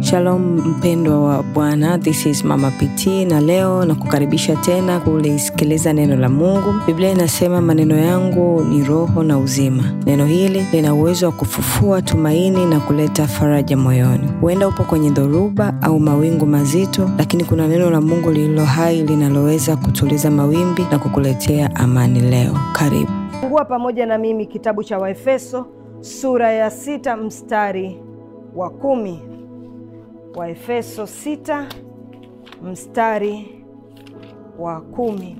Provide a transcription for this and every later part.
Shalom mpendwa wa Bwana, this is Mama PT na leo na kukaribisha tena kulisikiliza neno la Mungu. Biblia inasema maneno yangu ni roho na uzima. Neno hili lina uwezo wa kufufua tumaini na kuleta faraja moyoni. Huenda upo kwenye dhoruba au mawingu mazito, lakini kuna neno la Mungu lililo hai linaloweza kutuliza mawimbi na kukuletea amani leo. Karibu. Fungua pamoja na mimi kitabu cha Waefeso sura ya sita mstari wa kumi. Waefeso sita mstari wa kumi.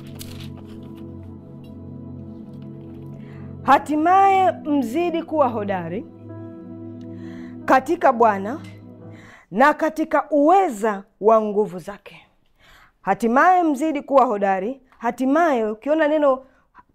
Hatimaye mzidi kuwa hodari katika Bwana na katika uweza wa nguvu zake. Hatimaye mzidi kuwa hodari. Hatimaye ukiona neno uh,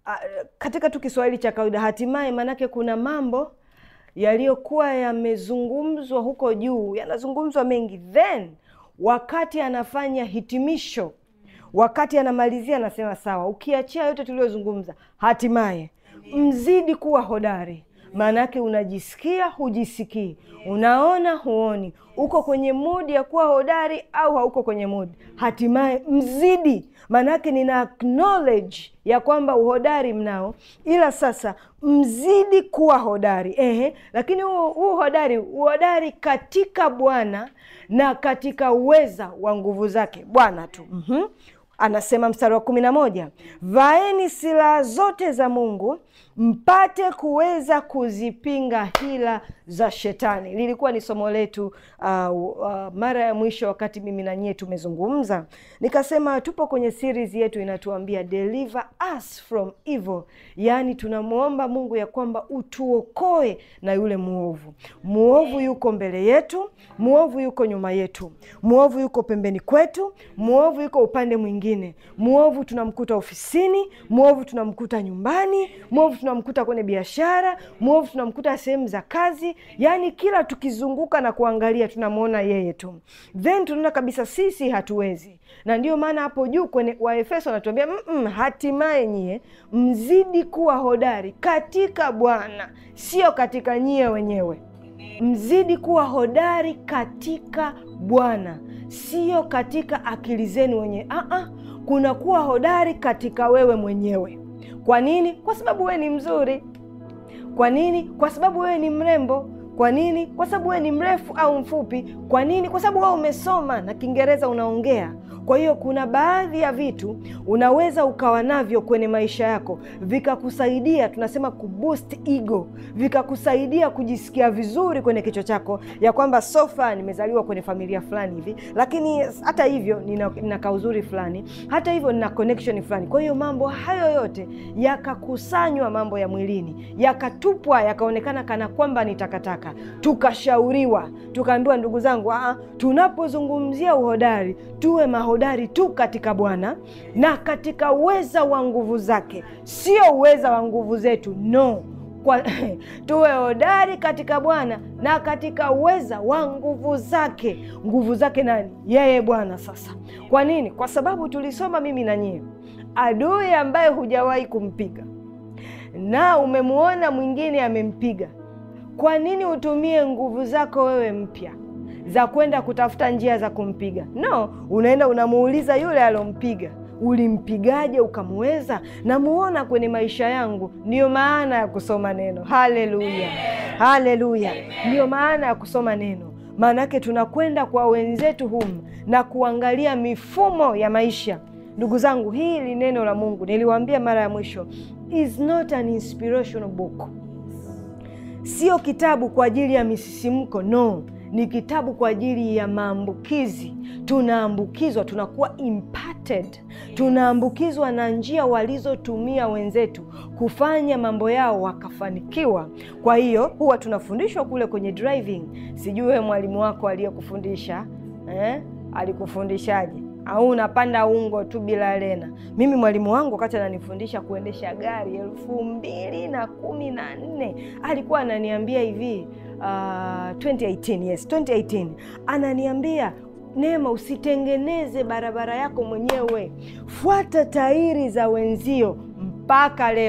katika tu Kiswahili cha kawaida, hatimaye maanake kuna mambo yaliyokuwa yamezungumzwa huko juu, yanazungumzwa mengi, then wakati anafanya hitimisho, wakati anamalizia, anasema sawa, ukiachia yote tuliyozungumza, hatimaye mzidi kuwa hodari. Maana yake unajisikia, hujisikii, unaona, huoni, uko kwenye mudi ya kuwa hodari au hauko kwenye mudi, hatimaye mzidi. Maana yake nina acknowledge ya kwamba uhodari mnao, ila sasa mzidi kuwa hodari. Ehe, lakini huu huu hodari, uhodari katika Bwana na katika uweza wa nguvu zake Bwana tu. mm-hmm. Anasema mstari wa kumi na moja, vaeni silaha zote za Mungu mpate kuweza kuzipinga hila za Shetani. Lilikuwa ni somo letu uh, uh, mara ya mwisho wakati mimi na nyie tumezungumza, nikasema tupo kwenye series yetu inatuambia deliver us from evil, yaani tunamwomba Mungu ya kwamba utuokoe na yule mwovu. Mwovu yuko mbele yetu, mwovu yuko nyuma yetu, mwovu yuko pembeni kwetu, mwovu yuko upande mwingine, mwovu tunamkuta ofisini, mwovu tunamkuta nyumbani, mwovu tunamkuta kwenye biashara, mwovu tunamkuta sehemu za kazi, yaani kila tukizunguka na kuangalia tunamwona yeye tu, then tunaona kabisa sisi hatuwezi. Na ndiyo maana hapo juu kwenye Waefeso anatuambia mm -mm, hatimaye nyie mzidi kuwa hodari katika Bwana, sio katika nyie wenyewe. Mzidi kuwa hodari katika Bwana, sio katika akili zenu wenyewe. Aa, kuna kuwa hodari katika wewe mwenyewe. Kwa nini? Kwa sababu wewe ni mzuri. Kwa nini? Kwa sababu wewe ni mrembo. Kwa nini? Kwa sababu wewe ni mrefu au mfupi. Kwa nini? Kwa sababu wewe umesoma na Kiingereza unaongea. Kwa hiyo kuna baadhi ya vitu unaweza ukawa navyo kwenye maisha yako vikakusaidia, tunasema kuboost ego, vikakusaidia kujisikia vizuri kwenye kichwa chako ya kwamba sofa, nimezaliwa kwenye familia fulani hivi, lakini hata hivyo nina, nina kauzuri fulani, hata hivyo nina connection fulani. Kwa hiyo mambo hayo yote yakakusanywa, mambo ya mwilini yakatupwa, yakaonekana kana kwamba ni takataka, tukashauriwa, tukaambiwa, ndugu zangu, tunapozungumzia uhodari tuwe mahodari tu katika Bwana na katika uweza wa nguvu zake, sio uweza wa nguvu zetu, no kwa, tuwe hodari katika Bwana na katika uweza wa nguvu zake. Nguvu zake nani? Yeye Bwana. Sasa kwa nini? Kwa sababu tulisoma mimi na nyie, adui ambaye hujawahi kumpiga na umemwona mwingine amempiga, kwa nini utumie nguvu zako wewe mpya za kwenda kutafuta njia za kumpiga? No, unaenda unamuuliza yule alompiga, ulimpigaje ukamweza? Namuona kwenye maisha yangu. Ndiyo maana ya kusoma neno. Haleluya, haleluya! Ndiyo maana ya kusoma neno, maanake tunakwenda kwa wenzetu humu na kuangalia mifumo ya maisha. Ndugu zangu, hili neno la Mungu niliwaambia mara ya mwisho, is not an inspirational book, sio kitabu kwa ajili ya misisimko, no ni kitabu kwa ajili ya maambukizi. Tunaambukizwa, tunakuwa impacted, tunaambukizwa na njia walizotumia wenzetu kufanya mambo yao wakafanikiwa. Kwa hiyo huwa tunafundishwa kule kwenye driving. Sijui wewe mwalimu wako aliyekufundisha eh, alikufundishaje? Au unapanda ungo tu bila lena? Mimi mwalimu wangu wakati ananifundisha kuendesha gari elfu mbili na kumi na nne alikuwa ananiambia hivi uh, 2018, yes 2018, ananiambia Neema, usitengeneze barabara yako mwenyewe, fuata tairi za wenzio. Mpaka leo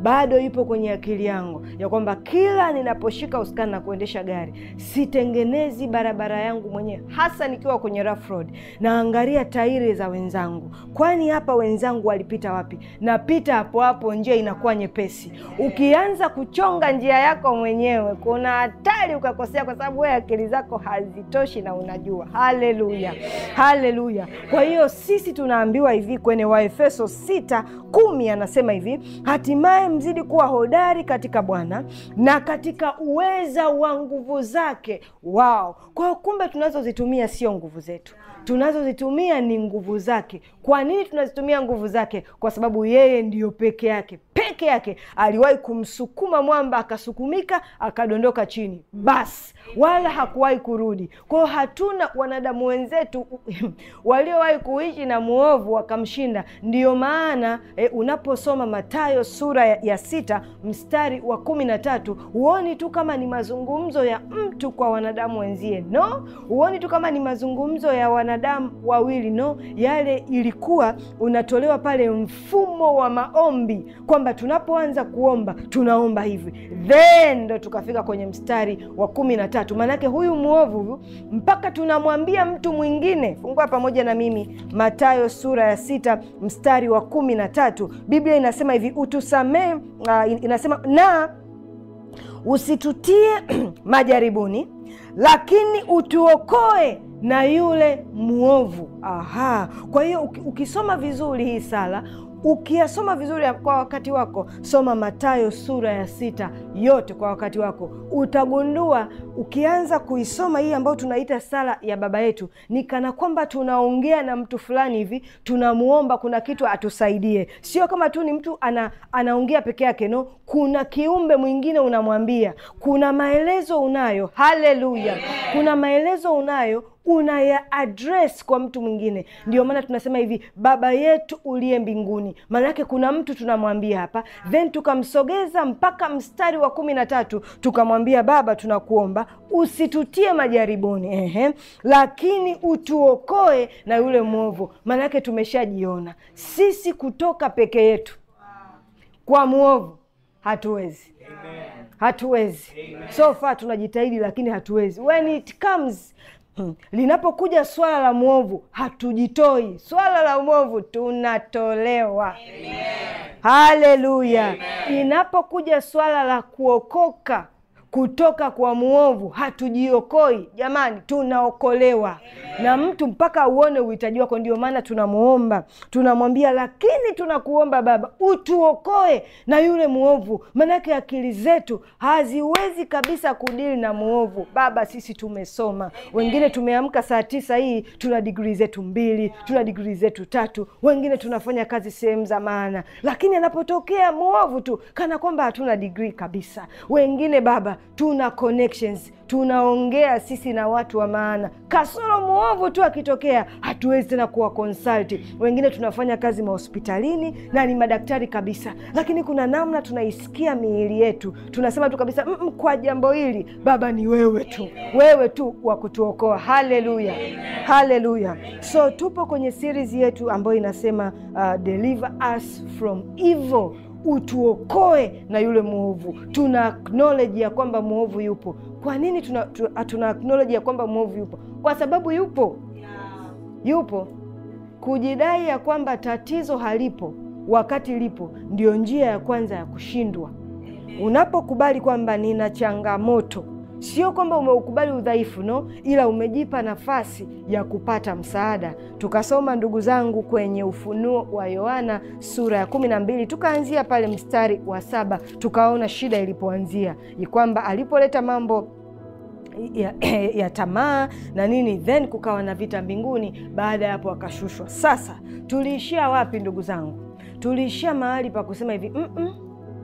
bado ipo kwenye akili yangu ya kwamba kila ninaposhika usukani na kuendesha gari sitengenezi barabara yangu mwenyewe, hasa nikiwa kwenye rough road. Naangalia tairi za wenzangu, kwani hapa wenzangu walipita wapi? Napita hapo hapo, njia inakuwa nyepesi. Ukianza kuchonga njia yako mwenyewe, kuna hatari ukakosea, kwa sababu wewe akili zako hazitoshi na unajua. Haleluya, haleluya! Kwa hiyo sisi tunaambiwa hivi kwenye Waefeso sita kumi anasema hivi, hatimaye mzidi kuwa hodari katika Bwana na katika uweza wa nguvu zake. Wao kwa hiyo kumbe, tunazozitumia sio nguvu zetu, tunazozitumia ni nguvu zake. Kwa nini tunazitumia nguvu zake? Kwa sababu yeye ndiyo peke yake peke yake aliwahi kumsukuma mwamba akasukumika akadondoka chini, basi wala hakuwahi kurudi. Kwa hiyo hatuna wanadamu wenzetu waliowahi kuishi na mwovu wakamshinda. Ndiyo maana e, unaposoma Mathayo sura ya, ya sita mstari wa kumi na tatu huoni tu kama ni mazungumzo ya mtu kwa wanadamu wenzie, no. Huoni tu kama ni mazungumzo ya wanadamu wawili, no. Yale ilikuwa unatolewa pale mfumo wa maombi kwamba tunapoanza kuomba tunaomba hivi, then ndo tukafika kwenye mstari wa kumi na tatu. Maanake huyu mwovu mpaka tunamwambia mtu mwingine. Fungua pamoja na mimi Mathayo sura ya sita mstari wa kumi na tatu. Biblia inasema hivi, utusamee, uh, inasema na usitutie majaribuni, lakini utuokoe na yule mwovu. Aha, kwa hiyo ukisoma vizuri hii sala ukiyasoma vizuri kwa wakati wako, soma Mathayo sura ya sita yote kwa wakati wako, utagundua ukianza kuisoma hii ambayo tunaita sala ya Baba Yetu, ni kana kwamba tunaongea na mtu fulani hivi, tunamuomba kuna kitu atusaidie. Sio kama tu ni mtu ana, anaongea peke yake, no, kuna kiumbe mwingine unamwambia, kuna maelezo unayo. Haleluya, kuna maelezo unayo unaya address kwa mtu mwingine. Ndio maana tunasema hivi, Baba yetu uliye mbinguni. Maana yake kuna mtu tunamwambia hapa, then tukamsogeza mpaka mstari wa kumi na tatu tukamwambia, Baba, tunakuomba usitutie majaribuni, ehe, lakini utuokoe na yule mwovu. Maana yake tumeshajiona sisi kutoka peke yetu kwa mwovu hatuwezi, hatuwezi. So far tunajitahidi, lakini hatuwezi. When it comes Hmm. Linapokuja swala la mwovu hatujitoi, swala la mwovu tunatolewa. Haleluya! Inapokuja swala la kuokoka kutoka kwa mwovu hatujiokoi, jamani, tunaokolewa na mtu mpaka uone uhitaji wako. Ndio maana tunamuomba, tunamwambia, lakini tunakuomba Baba utuokoe na yule mwovu, maanake akili zetu haziwezi kabisa kudili na mwovu. Baba, sisi tumesoma, wengine tumeamka saa tisa hii tuna digrii zetu mbili, tuna digrii zetu tatu, wengine tunafanya kazi sehemu za maana, lakini anapotokea mwovu tu kana kwamba hatuna digrii kabisa. Wengine Baba tuna connections tunaongea sisi na watu wa maana, kasoro mwovu tu akitokea hatuwezi tena kuwa consult. Wengine tunafanya kazi mahospitalini na ni madaktari kabisa, lakini kuna namna tunaisikia miili yetu, tunasema tu kabisa mm -mm, kwa jambo hili Baba ni wewe tu, wewe tu wa kutuokoa. Haleluya, haleluya. So tupo kwenye series yetu ambayo inasema uh, deliver us from evil utuokoe na yule mwovu. Tuna acknowledge ya kwamba mwovu yupo. Kwa nini tuna, tuna acknowledge ya kwamba mwovu yupo? Kwa sababu yupo, yupo. Kujidai ya kwamba tatizo halipo wakati lipo ndio njia ya kwanza ya kushindwa. Unapokubali kwamba nina changamoto Sio kwamba umeukubali udhaifu no, ila umejipa nafasi ya kupata msaada. Tukasoma ndugu zangu kwenye Ufunuo wa Yohana sura ya kumi na mbili tukaanzia pale mstari wa saba tukaona shida ilipoanzia ni kwamba alipoleta mambo ya, ya tamaa na nini, then kukawa na vita mbinguni. Baada ya hapo akashushwa. Sasa tuliishia wapi ndugu zangu? Tuliishia mahali pa kusema hivi mm -mm,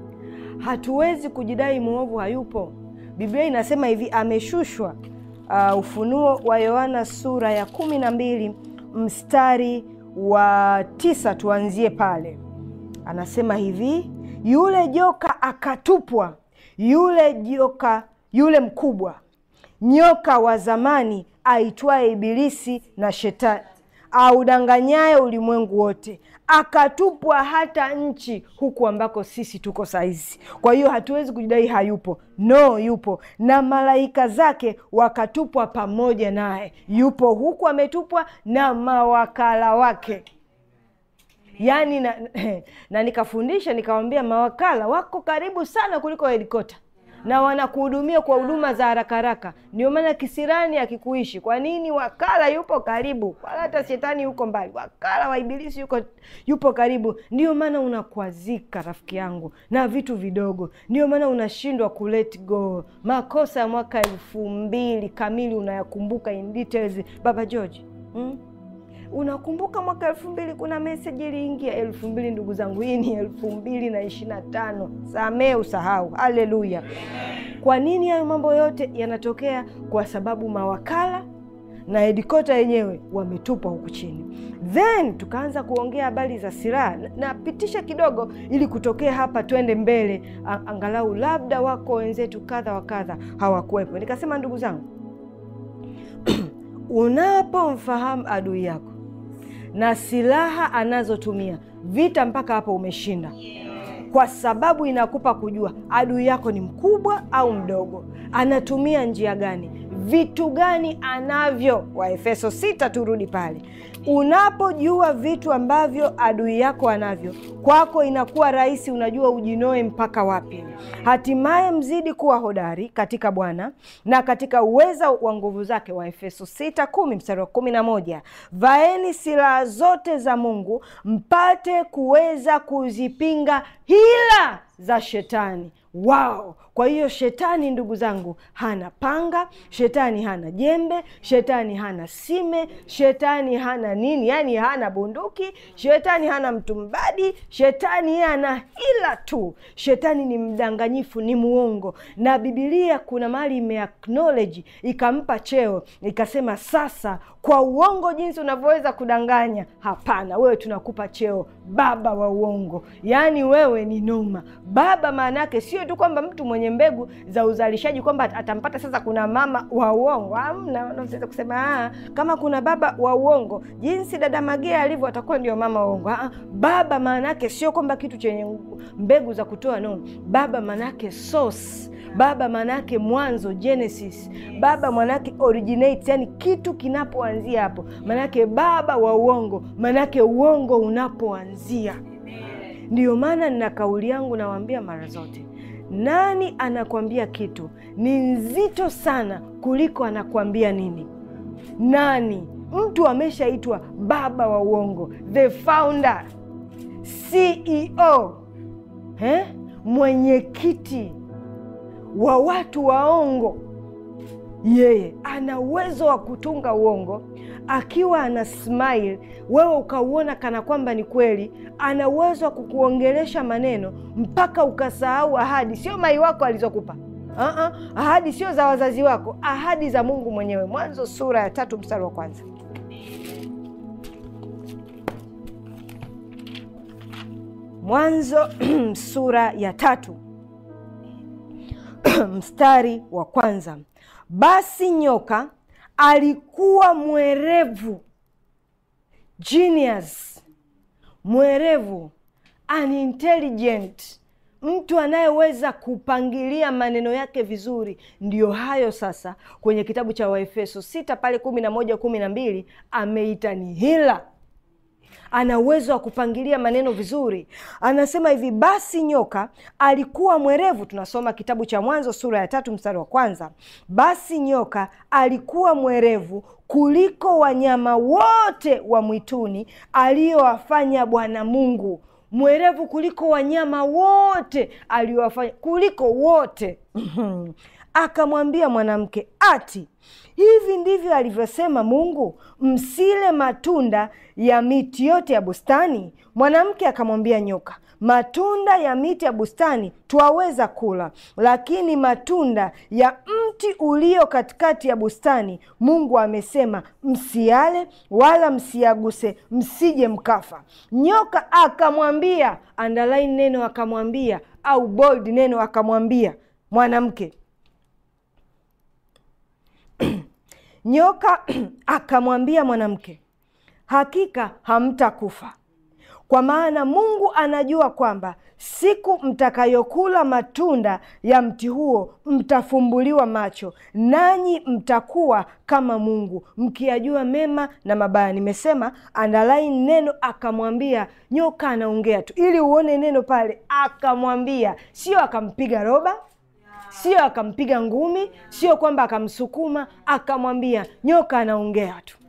hatuwezi kujidai mwovu hayupo. Biblia inasema hivi ameshushwa. Uh, Ufunuo wa Yohana sura ya kumi na mbili mstari wa tisa tuanzie pale. Anasema hivi, yule joka akatupwa, yule joka, yule mkubwa, nyoka wa zamani aitwaye Ibilisi na Shetani, audanganyaye ulimwengu wote, akatupwa hata nchi huku ambako sisi tuko saizi. Kwa hiyo hatuwezi kujidai hayupo, no, yupo, na malaika zake wakatupwa pamoja naye. Yupo huku ametupwa na mawakala wake yaani na, na nikafundisha nikawambia, mawakala wako karibu sana kuliko helikopta na wanakuhudumia kwa huduma za haraka haraka. Ndio maana kisirani akikuishi. Kwa nini? Wakala yupo karibu, wala hata shetani yuko mbali. Wakala wa Ibilisi yuko yupo karibu. Ndio maana unakwazika rafiki yangu na vitu vidogo, ndio maana unashindwa ku let go. Makosa ya mwaka elfu mbili kamili unayakumbuka in details, Baba George hmm? Unakumbuka mwaka elfu mbili kuna meseji iliingia elfu mbili Ndugu zangu, hii ni elfu mbili na ishirini na tano. Samee usahau. Haleluya! Kwa nini hayo mambo yote yanatokea? Kwa sababu mawakala na hedikota yenyewe wametupwa huku chini. Then tukaanza kuongea habari za silaha. Napitisha kidogo ili kutokea hapa twende mbele, angalau labda wako wenzetu kadha wa kadha hawakuwepo. Nikasema ndugu zangu, unapomfahamu adui yako na silaha anazotumia vita, mpaka hapo umeshinda, kwa sababu inakupa kujua adui yako ni mkubwa au mdogo, anatumia njia gani, vitu gani anavyo. Waefeso sita, turudi pale. Unapojua vitu ambavyo adui yako anavyo, kwako inakuwa rahisi, unajua ujinoe mpaka wapi. Hatimaye mzidi kuwa hodari katika Bwana na katika uweza wa nguvu zake. Waefeso sita kumi mstari wa kumi na moja vaeni silaha zote za Mungu mpate kuweza kuzipinga hila za shetani. Wao, kwa hiyo shetani, ndugu zangu, hana panga, shetani hana jembe, shetani hana sime, shetani hana nini, yaani hana bunduki, shetani hana mtumbadi, shetani yeye ana hila tu. Shetani ni mdanganyifu, ni muongo, na Bibilia kuna mahali imeacknowledge ikampa cheo ikasema, sasa kwa uongo jinsi unavyoweza kudanganya, hapana, wewe tunakupa cheo baba wa uongo. Yaani wewe ni noma. Baba maana yake sio tu kwamba mtu mwenye mbegu za uzalishaji kwamba atampata sasa kuna mama wa uongo. Hamna, unaweza kusema ah, kama kuna baba wa uongo jinsi dada Magea alivyo atakuwa ndio mama wa uongo. Ah, baba maana yake sio kwamba kitu chenye mbegu za kutoa nono. Baba maana yake source Baba maanake mwanzo, Genesis. Baba maanake originate, yani kitu kinapoanzia hapo, maanake baba wa uongo, maanake uongo unapoanzia. Ndiyo maana nina kauli yangu, nawaambia mara zote, nani anakwambia kitu ni nzito sana kuliko anakwambia nini. Nani? Mtu ameshaitwa baba wa uongo, the founder, CEO, eh? mwenyekiti wa watu waongo. Yeye ana uwezo wa kutunga uongo akiwa ana smile, wewe ukauona kana kwamba ni kweli. Ana uwezo wa kukuongelesha maneno mpaka ukasahau ahadi, sio mai wako alizokupa. Uh-uh. Ahadi sio za wazazi wako, ahadi za Mungu mwenyewe. Mwanzo sura ya tatu mstari wa kwanza. Mwanzo sura ya tatu mstari wa kwanza. Basi nyoka alikuwa mwerevu, genius, mwerevu, unintelligent, mtu anayeweza kupangilia maneno yake vizuri. Ndiyo hayo sasa, kwenye kitabu cha Waefeso sita pale kumi na moja kumi na mbili ameita ni hila ana uwezo wa kupangilia maneno vizuri. Anasema hivi, basi nyoka alikuwa mwerevu. Tunasoma kitabu cha Mwanzo sura ya tatu mstari wa kwanza. Basi nyoka alikuwa mwerevu kuliko wanyama wote wa mwituni aliyowafanya Bwana Mungu. Mwerevu kuliko wanyama wote aliyowafanya, kuliko wote Akamwambia mwanamke, ati hivi ndivyo alivyosema Mungu, msile matunda ya miti yote ya bustani? Mwanamke akamwambia nyoka, matunda ya miti ya bustani twaweza kula, lakini matunda ya mti ulio katikati ya bustani Mungu amesema msiale, wala msiaguse, msije mkafa. Nyoka akamwambia, underline neno akamwambia, au bold neno akamwambia mwanamke Nyoka akamwambia mwanamke, hakika hamtakufa kwa maana Mungu anajua kwamba siku mtakayokula matunda ya mti huo mtafumbuliwa macho, nanyi mtakuwa kama Mungu, mkiyajua mema na mabaya. Nimesema underline neno akamwambia. Nyoka anaongea tu, ili uone neno pale, akamwambia, sio akampiga roba sio akampiga ngumi, sio kwamba akamsukuma, akamwambia. Nyoka anaongea tu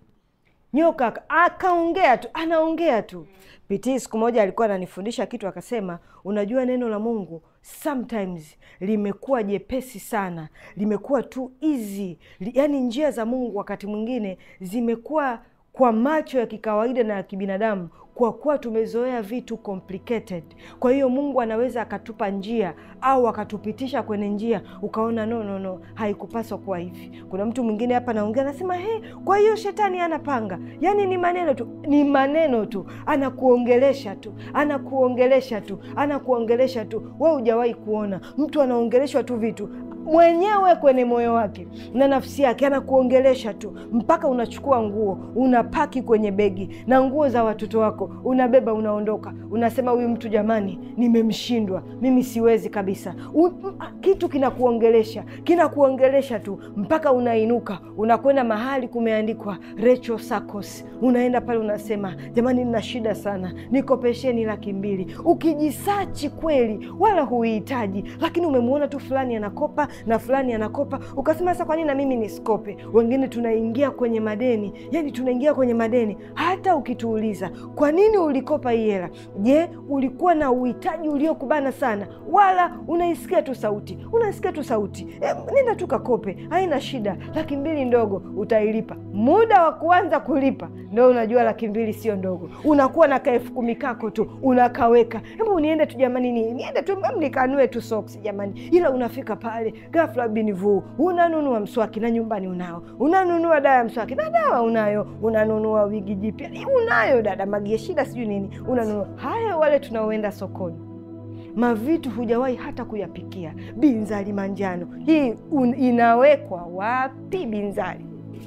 nyoka akaongea tu, anaongea tu. Pitii siku moja alikuwa ananifundisha kitu, akasema, unajua neno la Mungu sometimes limekuwa jepesi sana, limekuwa tu easy, yaani njia za Mungu wakati mwingine zimekuwa kwa macho ya kikawaida na ya kibinadamu kwa kuwa tumezoea vitu complicated. Kwa hiyo Mungu anaweza akatupa njia au akatupitisha kwenye njia ukaona no, no, no, haikupaswa kuwa hivi. Kuna mtu mwingine hapa naongea anasema, he, kwa hiyo shetani anapanga. Yaani ni maneno tu, ni maneno tu, anakuongelesha tu, anakuongelesha tu, anakuongelesha tu. We hujawahi kuona mtu anaongeleshwa tu vitu mwenyewe kwenye moyo wake na nafsi yake, anakuongelesha tu mpaka unachukua nguo unapaki kwenye begi na nguo za watoto wako unabeba, unaondoka, unasema huyu mtu jamani, nimemshindwa mimi, siwezi kabisa. U, kitu kinakuongelesha kinakuongelesha tu mpaka unainuka, unakwenda mahali kumeandikwa Rachel Sakos, unaenda pale unasema, jamani, nina shida sana, nikopesheni laki mbili. Ukijisachi kweli, wala huihitaji, lakini umemwona tu fulani anakopa na fulani anakopa, ukasema sasa, kwa nini na mimi nisikope? Wengine tunaingia kwenye madeni, yani tunaingia kwenye madeni. Hata ukituuliza kwa nini ulikopa hii hela, je, ulikuwa na uhitaji uliokubana sana, wala unaisikia tu sauti, unaisikia tu sauti e, nenda tu kakope, haina shida, laki mbili ndogo, utailipa. Muda wa kuanza kulipa ndo unajua laki mbili sio ndogo, unakuwa na kaelfu kumi kako tu unakaweka, hebu niende tu jamani, ni niende tu nikanue tu soksi jamani, ila unafika pale ghafla binivu, unanunua mswaki na nyumbani unao, unanunua dawa ya mswaki na dawa unayo, unanunua wigi jipya unayo, dada magie shida sijui nini unanunua. Haya, wale tunaoenda sokoni mavitu hujawahi hata kuyapikia. Binzari manjano hii un, inawekwa wapi binzari?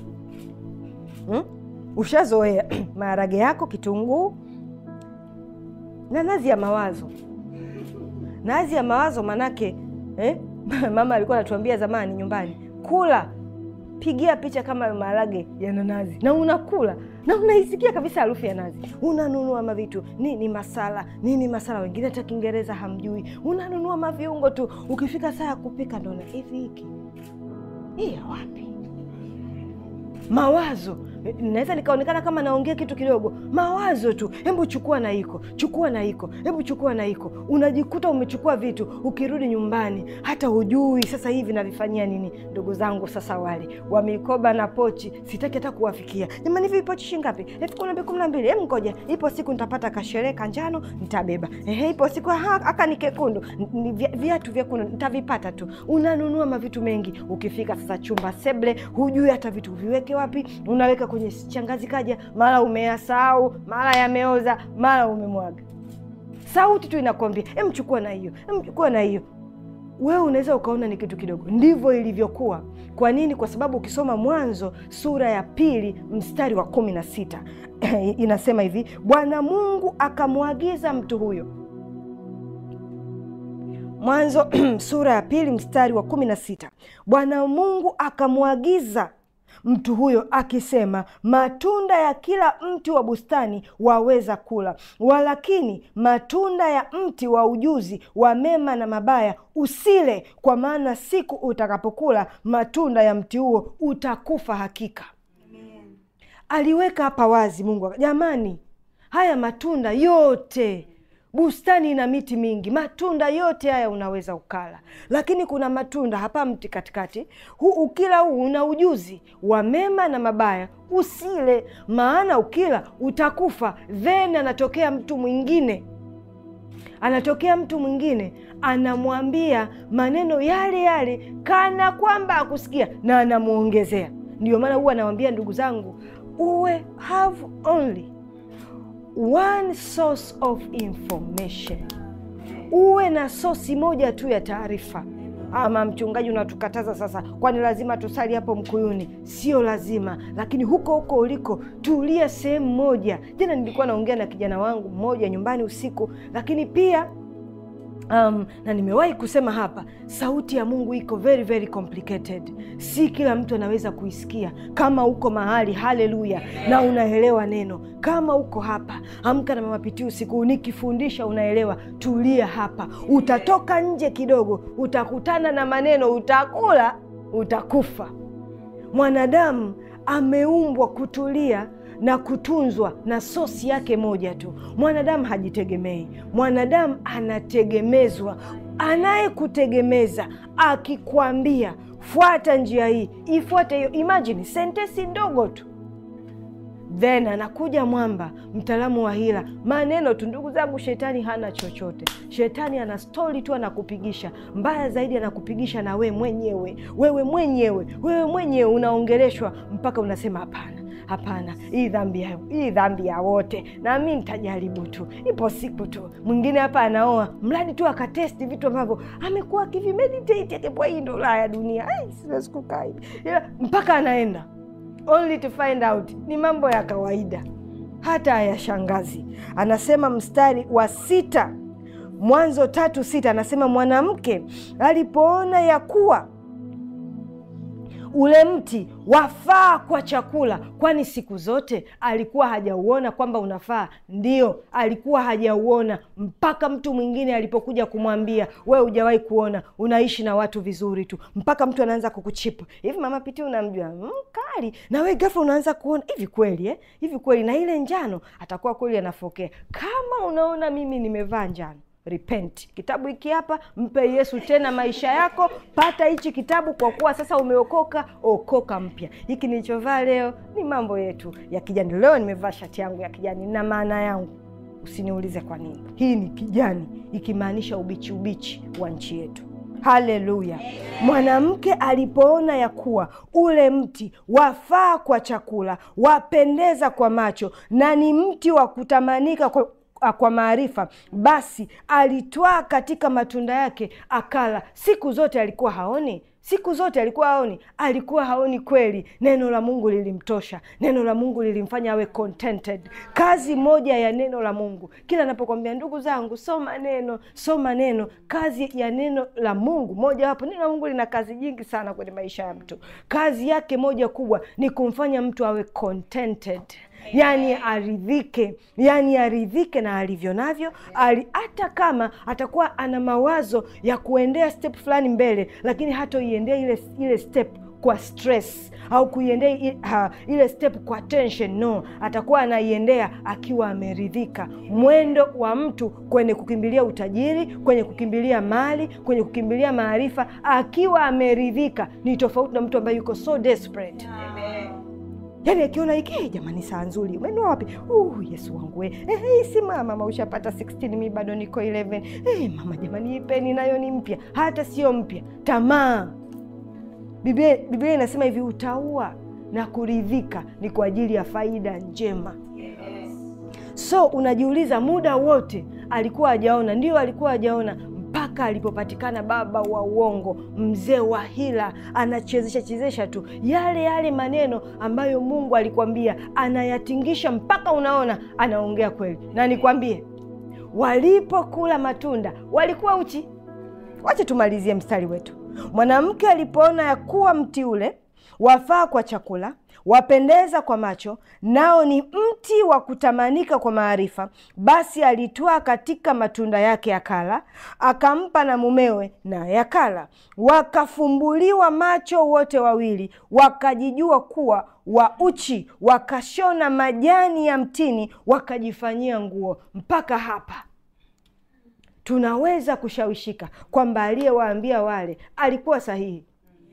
Hmm? Ushazoea maharage yako, kitunguu na nazi ya mawazo. Nazi ya mawazo manake eh? Mama alikuwa anatuambia zamani nyumbani, kula pigia picha kama maharage yana nazi, na unakula na unaisikia kabisa harufu ya nazi. Unanunua mavitu nini, masala nini, masala wengine hata Kiingereza hamjui, unanunua maviungo tu. Ukifika saa ya kupika ndo na hivi, hiki hii ya wapi? Mawazo naweza nikaonekana kama naongea kitu kidogo, mawazo tu. Hebu chukua na iko, chukua na iko, hebu chukua na iko. Unajikuta umechukua vitu, ukirudi nyumbani hata hujui sasa hivi navifanyia nini. Ndugu zangu sasa wale wa mikoba na pochi, sitaki hata kuwafikia. Jamani, hivi pochi shilingi ngapi? elfu kumi na mbili kumi na mbili. Hebu ngoja, ipo siku nitapata kasherehe kanjano nitabeba. Ehe, ipo siku aka ni kekundu, viatu vyekundu nitavipata tu. Unanunua mavitu mengi, ukifika sasa chumba seble, hujui hata vitu viweke wapi, unaweka kwenye shangazi kaja, mara umeyasahau, mara yameoza, mara umemwaga. Sauti tu inakwambia emchukua na hiyo, emchukua na hiyo. Wewe unaweza ukaona ni kitu kidogo, ndivyo ilivyokuwa. Kwa nini? Kwa sababu ukisoma Mwanzo sura ya pili mstari wa kumi na sita inasema hivi, Bwana Mungu akamwagiza mtu huyo. Mwanzo sura ya pili mstari wa kumi na sita Bwana Mungu akamwagiza mtu huyo akisema, matunda ya kila mti wa bustani waweza kula, walakini matunda ya mti wa ujuzi wa mema na mabaya usile, kwa maana siku utakapokula matunda ya mti huo utakufa hakika. Amen. Aliweka hapa wazi Mungu, jamani, haya matunda yote bustani ina miti mingi, matunda yote haya unaweza ukala, lakini kuna matunda hapa mti katikati huu, ukila huu una ujuzi wa mema na mabaya, usile, maana ukila utakufa. Then anatokea mtu mwingine, anatokea mtu mwingine anamwambia maneno yale yale, kana kwamba akusikia na anamwongezea. Ndio maana huwa anawambia ndugu zangu, uwe have only one source of information, uwe na sosi moja tu ya taarifa. ama mchungaji unatukataza sasa, kwani lazima tusali hapo Mkuyuni? Sio lazima, lakini huko huko uliko tulia sehemu moja. Jana nilikuwa naongea na kijana wangu mmoja nyumbani usiku, lakini pia Um, na nimewahi kusema hapa, sauti ya Mungu iko very very complicated. Si kila mtu anaweza kuisikia. Kama uko mahali, haleluya, na unaelewa neno, kama uko hapa, amka na Mama Pitii usiku nikifundisha, unaelewa, tulia hapa. Utatoka nje kidogo, utakutana na maneno, utakula, utakufa. Mwanadamu ameumbwa kutulia na kutunzwa na sosi yake moja tu. Mwanadamu hajitegemei, mwanadamu anategemezwa. Anayekutegemeza akikwambia fuata njia hii, ifuate hiyo. Imagine sentensi ndogo tu, then anakuja mwamba, mtaalamu wa hila, maneno tu. Ndugu zangu, shetani hana chochote. Shetani ana stori tu, anakupigisha. Mbaya zaidi, anakupigisha na we mwenyewe, wewe mwenyewe, wewe mwenyewe unaongeleshwa mpaka unasema hapana Hapana, hii dhambi ya hii dhambi ya wote, na mi nitajaribu tu, ipo siku tu. Mwingine hapa anaoa mradi tu akatesti vitu ambavyo amekuwa akivimeditate akipwa, hii ndo raha ya dunia, siwezi kukaa hivi mpaka anaenda only to find out ni mambo ya kawaida, hata hayashangazi. Anasema mstari wa sita, Mwanzo tatu sita, anasema mwanamke alipoona ya kuwa ule mti wafaa kwa chakula, kwani siku zote alikuwa hajauona kwamba unafaa? Ndio, alikuwa hajauona mpaka mtu mwingine alipokuja kumwambia, we hujawahi kuona, unaishi na watu vizuri tu, mpaka mtu anaanza kukuchipu hivi. Mama Pitii unamjua mkali, mm, na we ghafla unaanza kuona hivi kweli eh? hivi kweli, na ile njano atakuwa kweli anafokea. Kama unaona mimi nimevaa njano Repent. Kitabu hiki hapa, mpe Yesu tena maisha yako. Pata hichi kitabu kwa kuwa sasa umeokoka, okoka mpya. Hiki nilichovaa leo ni mambo yetu ya kijani. Leo nimevaa shati yangu ya kijani na maana yangu, usiniulize kwa nini. Hii ni kijani ikimaanisha ubichi, ubichi wa nchi yetu. Haleluya! Mwanamke alipoona ya kuwa ule mti wafaa kwa chakula, wapendeza kwa macho, na ni mti wa kutamanika kwa kwa maarifa, basi alitwaa katika matunda yake akala. Siku zote alikuwa haoni, siku zote alikuwa haoni, alikuwa haoni kweli. Neno la Mungu lilimtosha, neno la Mungu lilimfanya awe contented. Kazi moja ya neno la Mungu, kila anapokwambia ndugu zangu, soma neno, soma neno. Kazi ya neno la Mungu moja wapo, neno la Mungu lina kazi nyingi sana kwenye maisha ya mtu. Kazi yake moja kubwa ni kumfanya mtu awe contented Yani aridhike, yani aridhike na alivyo navyo, hata kama atakuwa ana mawazo ya kuendea step fulani mbele, lakini hatoiendea ile ile step kwa stress au kuiendea ile step kwa tension. No, atakuwa anaiendea akiwa ameridhika. Mwendo wa mtu kwenye kukimbilia utajiri, kwenye kukimbilia mali, kwenye kukimbilia maarifa, akiwa ameridhika ni tofauti na mtu ambaye yuko so desperate. Yani akiona hiki jamani, saa nzuri umenua wapi? Uh, Yesu wangu we eh, hey, si mama mama ushapata 16 mi bado niko 11. Hey, mama jamani, ipeni nayo ni mpya, hata sio mpya. Tamaa, Biblia Biblia inasema hivi, utaua na kuridhika ni kwa ajili ya faida njema. So unajiuliza muda wote alikuwa hajaona? Ndio, alikuwa hajaona mpaka alipopatikana baba wa uongo, mzee wa hila, anachezesha chezesha tu yale yale maneno ambayo Mungu alikwambia, anayatingisha mpaka unaona anaongea kweli. Na nikwambie, walipokula matunda walikuwa uchi. Wache tumalizie mstari wetu. Mwanamke alipoona ya kuwa mti ule wafaa kwa chakula, wapendeza kwa macho, nao ni mti wa kutamanika kwa maarifa, basi alitwaa katika matunda yake akala, akampa na mumewe, naye akala. Wakafumbuliwa macho wote wawili, wakajijua kuwa wa uchi, wakashona majani ya mtini, wakajifanyia nguo. Mpaka hapa tunaweza kushawishika kwamba aliyewaambia wale alikuwa sahihi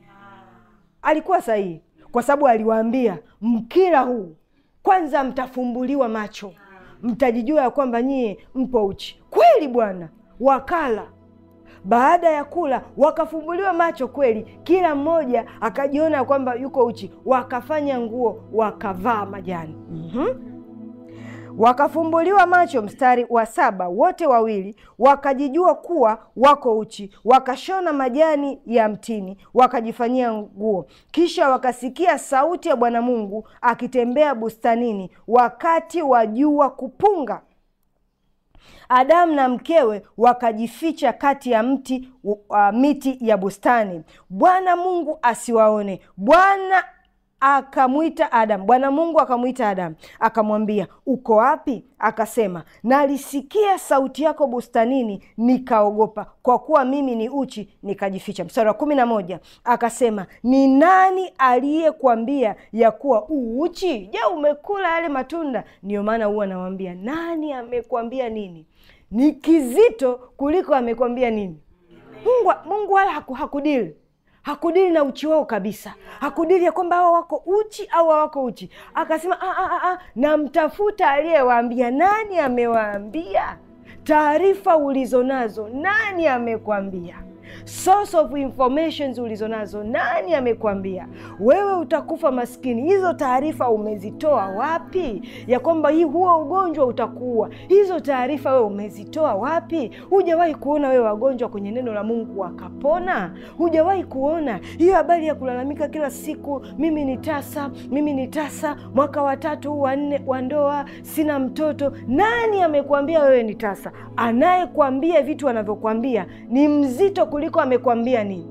alikuwa sahihi kwa sababu aliwaambia mkila huu kwanza mtafumbuliwa macho, mtajijua ya kwamba nyie mpo uchi. Kweli bwana, wakala. Baada ya kula wakafumbuliwa macho kweli, kila mmoja akajiona ya kwamba yuko uchi, wakafanya nguo, wakavaa majani. mm-hmm. wakafumbuliwa macho, mstari wa saba, wote wawili wakajijua kuwa wako uchi, wakashona majani ya mtini wakajifanyia nguo. Kisha wakasikia sauti ya Bwana Mungu akitembea bustanini wakati wa jua kupunga. Adamu na mkewe wakajificha kati ya mti uh, miti ya bustani, Bwana Mungu asiwaone. Bwana akamwita Adamu, Bwana Mungu akamwita Adamu akamwambia, uko wapi? Akasema, nalisikia sauti yako bustanini, nikaogopa, kwa kuwa mimi ni uchi, nikajificha. Mstari wa kumi na moja akasema, ni nani aliyekuambia ya kuwa u uchi? Je, umekula yale matunda? Ndiyo maana huwa nawambia, nani amekwambia nini? Ni kizito kuliko amekwambia nini. Mungu, Mungu wala haku, hakudili hakudili na uchi wao kabisa, hakudili ya kwamba hawa wako uchi au hawako uchi. Akasema namtafuta aliyewaambia. Nani amewaambia? Taarifa ulizo nazo, nani amekwambia? Source of informations ulizo nazo, nani amekwambia? Wewe utakufa maskini, hizo taarifa umezitoa wapi? Ya kwamba hii huo ugonjwa utakuua, hizo taarifa wewe umezitoa wapi? Hujawahi kuona wewe wagonjwa kwenye neno la Mungu wakapona? Hujawahi kuona hiyo habari ya kulalamika kila siku, mimi ni tasa, mimi ni tasa, mwaka wa tatu wa nne wa ndoa, sina mtoto. Nani amekwambia wewe ni tasa? Anayekwambia vitu anavyokwambia ni mzito kuliko amekwambia nini.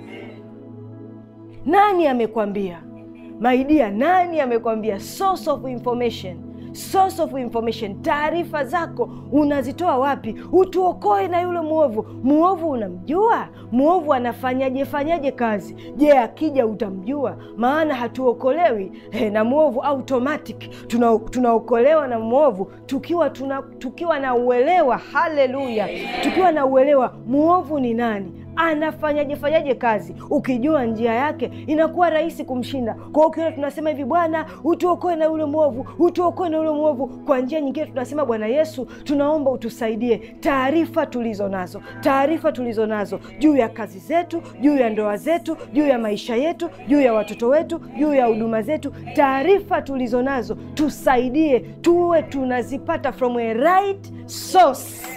Nani amekwambia maidia? Nani amekwambia? Source of information, source of information. Taarifa zako unazitoa wapi? Utuokoe na yule mwovu. Mwovu unamjua? Mwovu anafanyaje fanyaje kazi? Je, akija utamjua? Maana hatuokolewi he, na mwovu automatic. Tuna, tunaokolewa na mwovu tukiwa tuna, tukiwa na uelewa. Haleluya! tukiwa na uelewa mwovu ni nani anafanyaje fanyaje kazi. Ukijua njia yake inakuwa rahisi kumshinda. Kwa hiyo ukiona tunasema hivi, Bwana utuokoe na yule mwovu, utuokoe na yule mwovu. Kwa njia nyingine tunasema, Bwana Yesu, tunaomba utusaidie. Taarifa tulizo nazo, taarifa tulizo nazo juu ya kazi zetu, juu ya ndoa zetu, juu ya maisha yetu, juu ya watoto wetu, juu ya huduma zetu, taarifa tulizo nazo tusaidie, tuwe tunazipata from a right source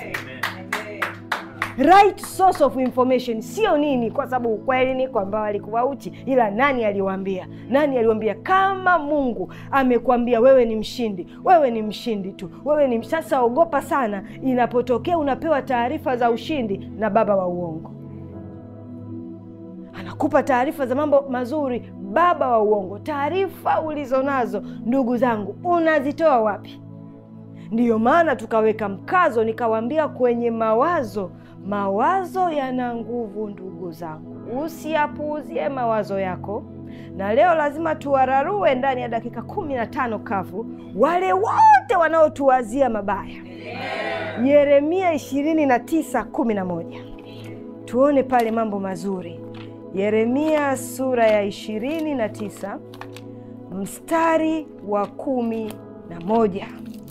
right source of information, sio nini, kwa sababu ukweli ni kwamba walikuwa uchi, ila nani aliwaambia? Nani aliwaambia? Kama Mungu amekwambia wewe ni mshindi, wewe ni mshindi tu, wewe ni sasa. Ogopa sana inapotokea unapewa taarifa za ushindi na baba wa uongo, anakupa taarifa za mambo mazuri, baba wa uongo. Taarifa ulizo nazo, ndugu zangu, unazitoa wapi? Ndiyo maana tukaweka mkazo, nikawaambia kwenye mawazo Mawazo yana nguvu ndugu zangu, usiyapuuzie mawazo yako. Na leo lazima tuwararue ndani ya dakika kumi na tano kavu wale wote wanaotuwazia mabaya. Yeremia ishirini na tisa kumi na moja tuone pale mambo mazuri. Yeremia sura ya ishirini na tisa mstari wa kumi na moja.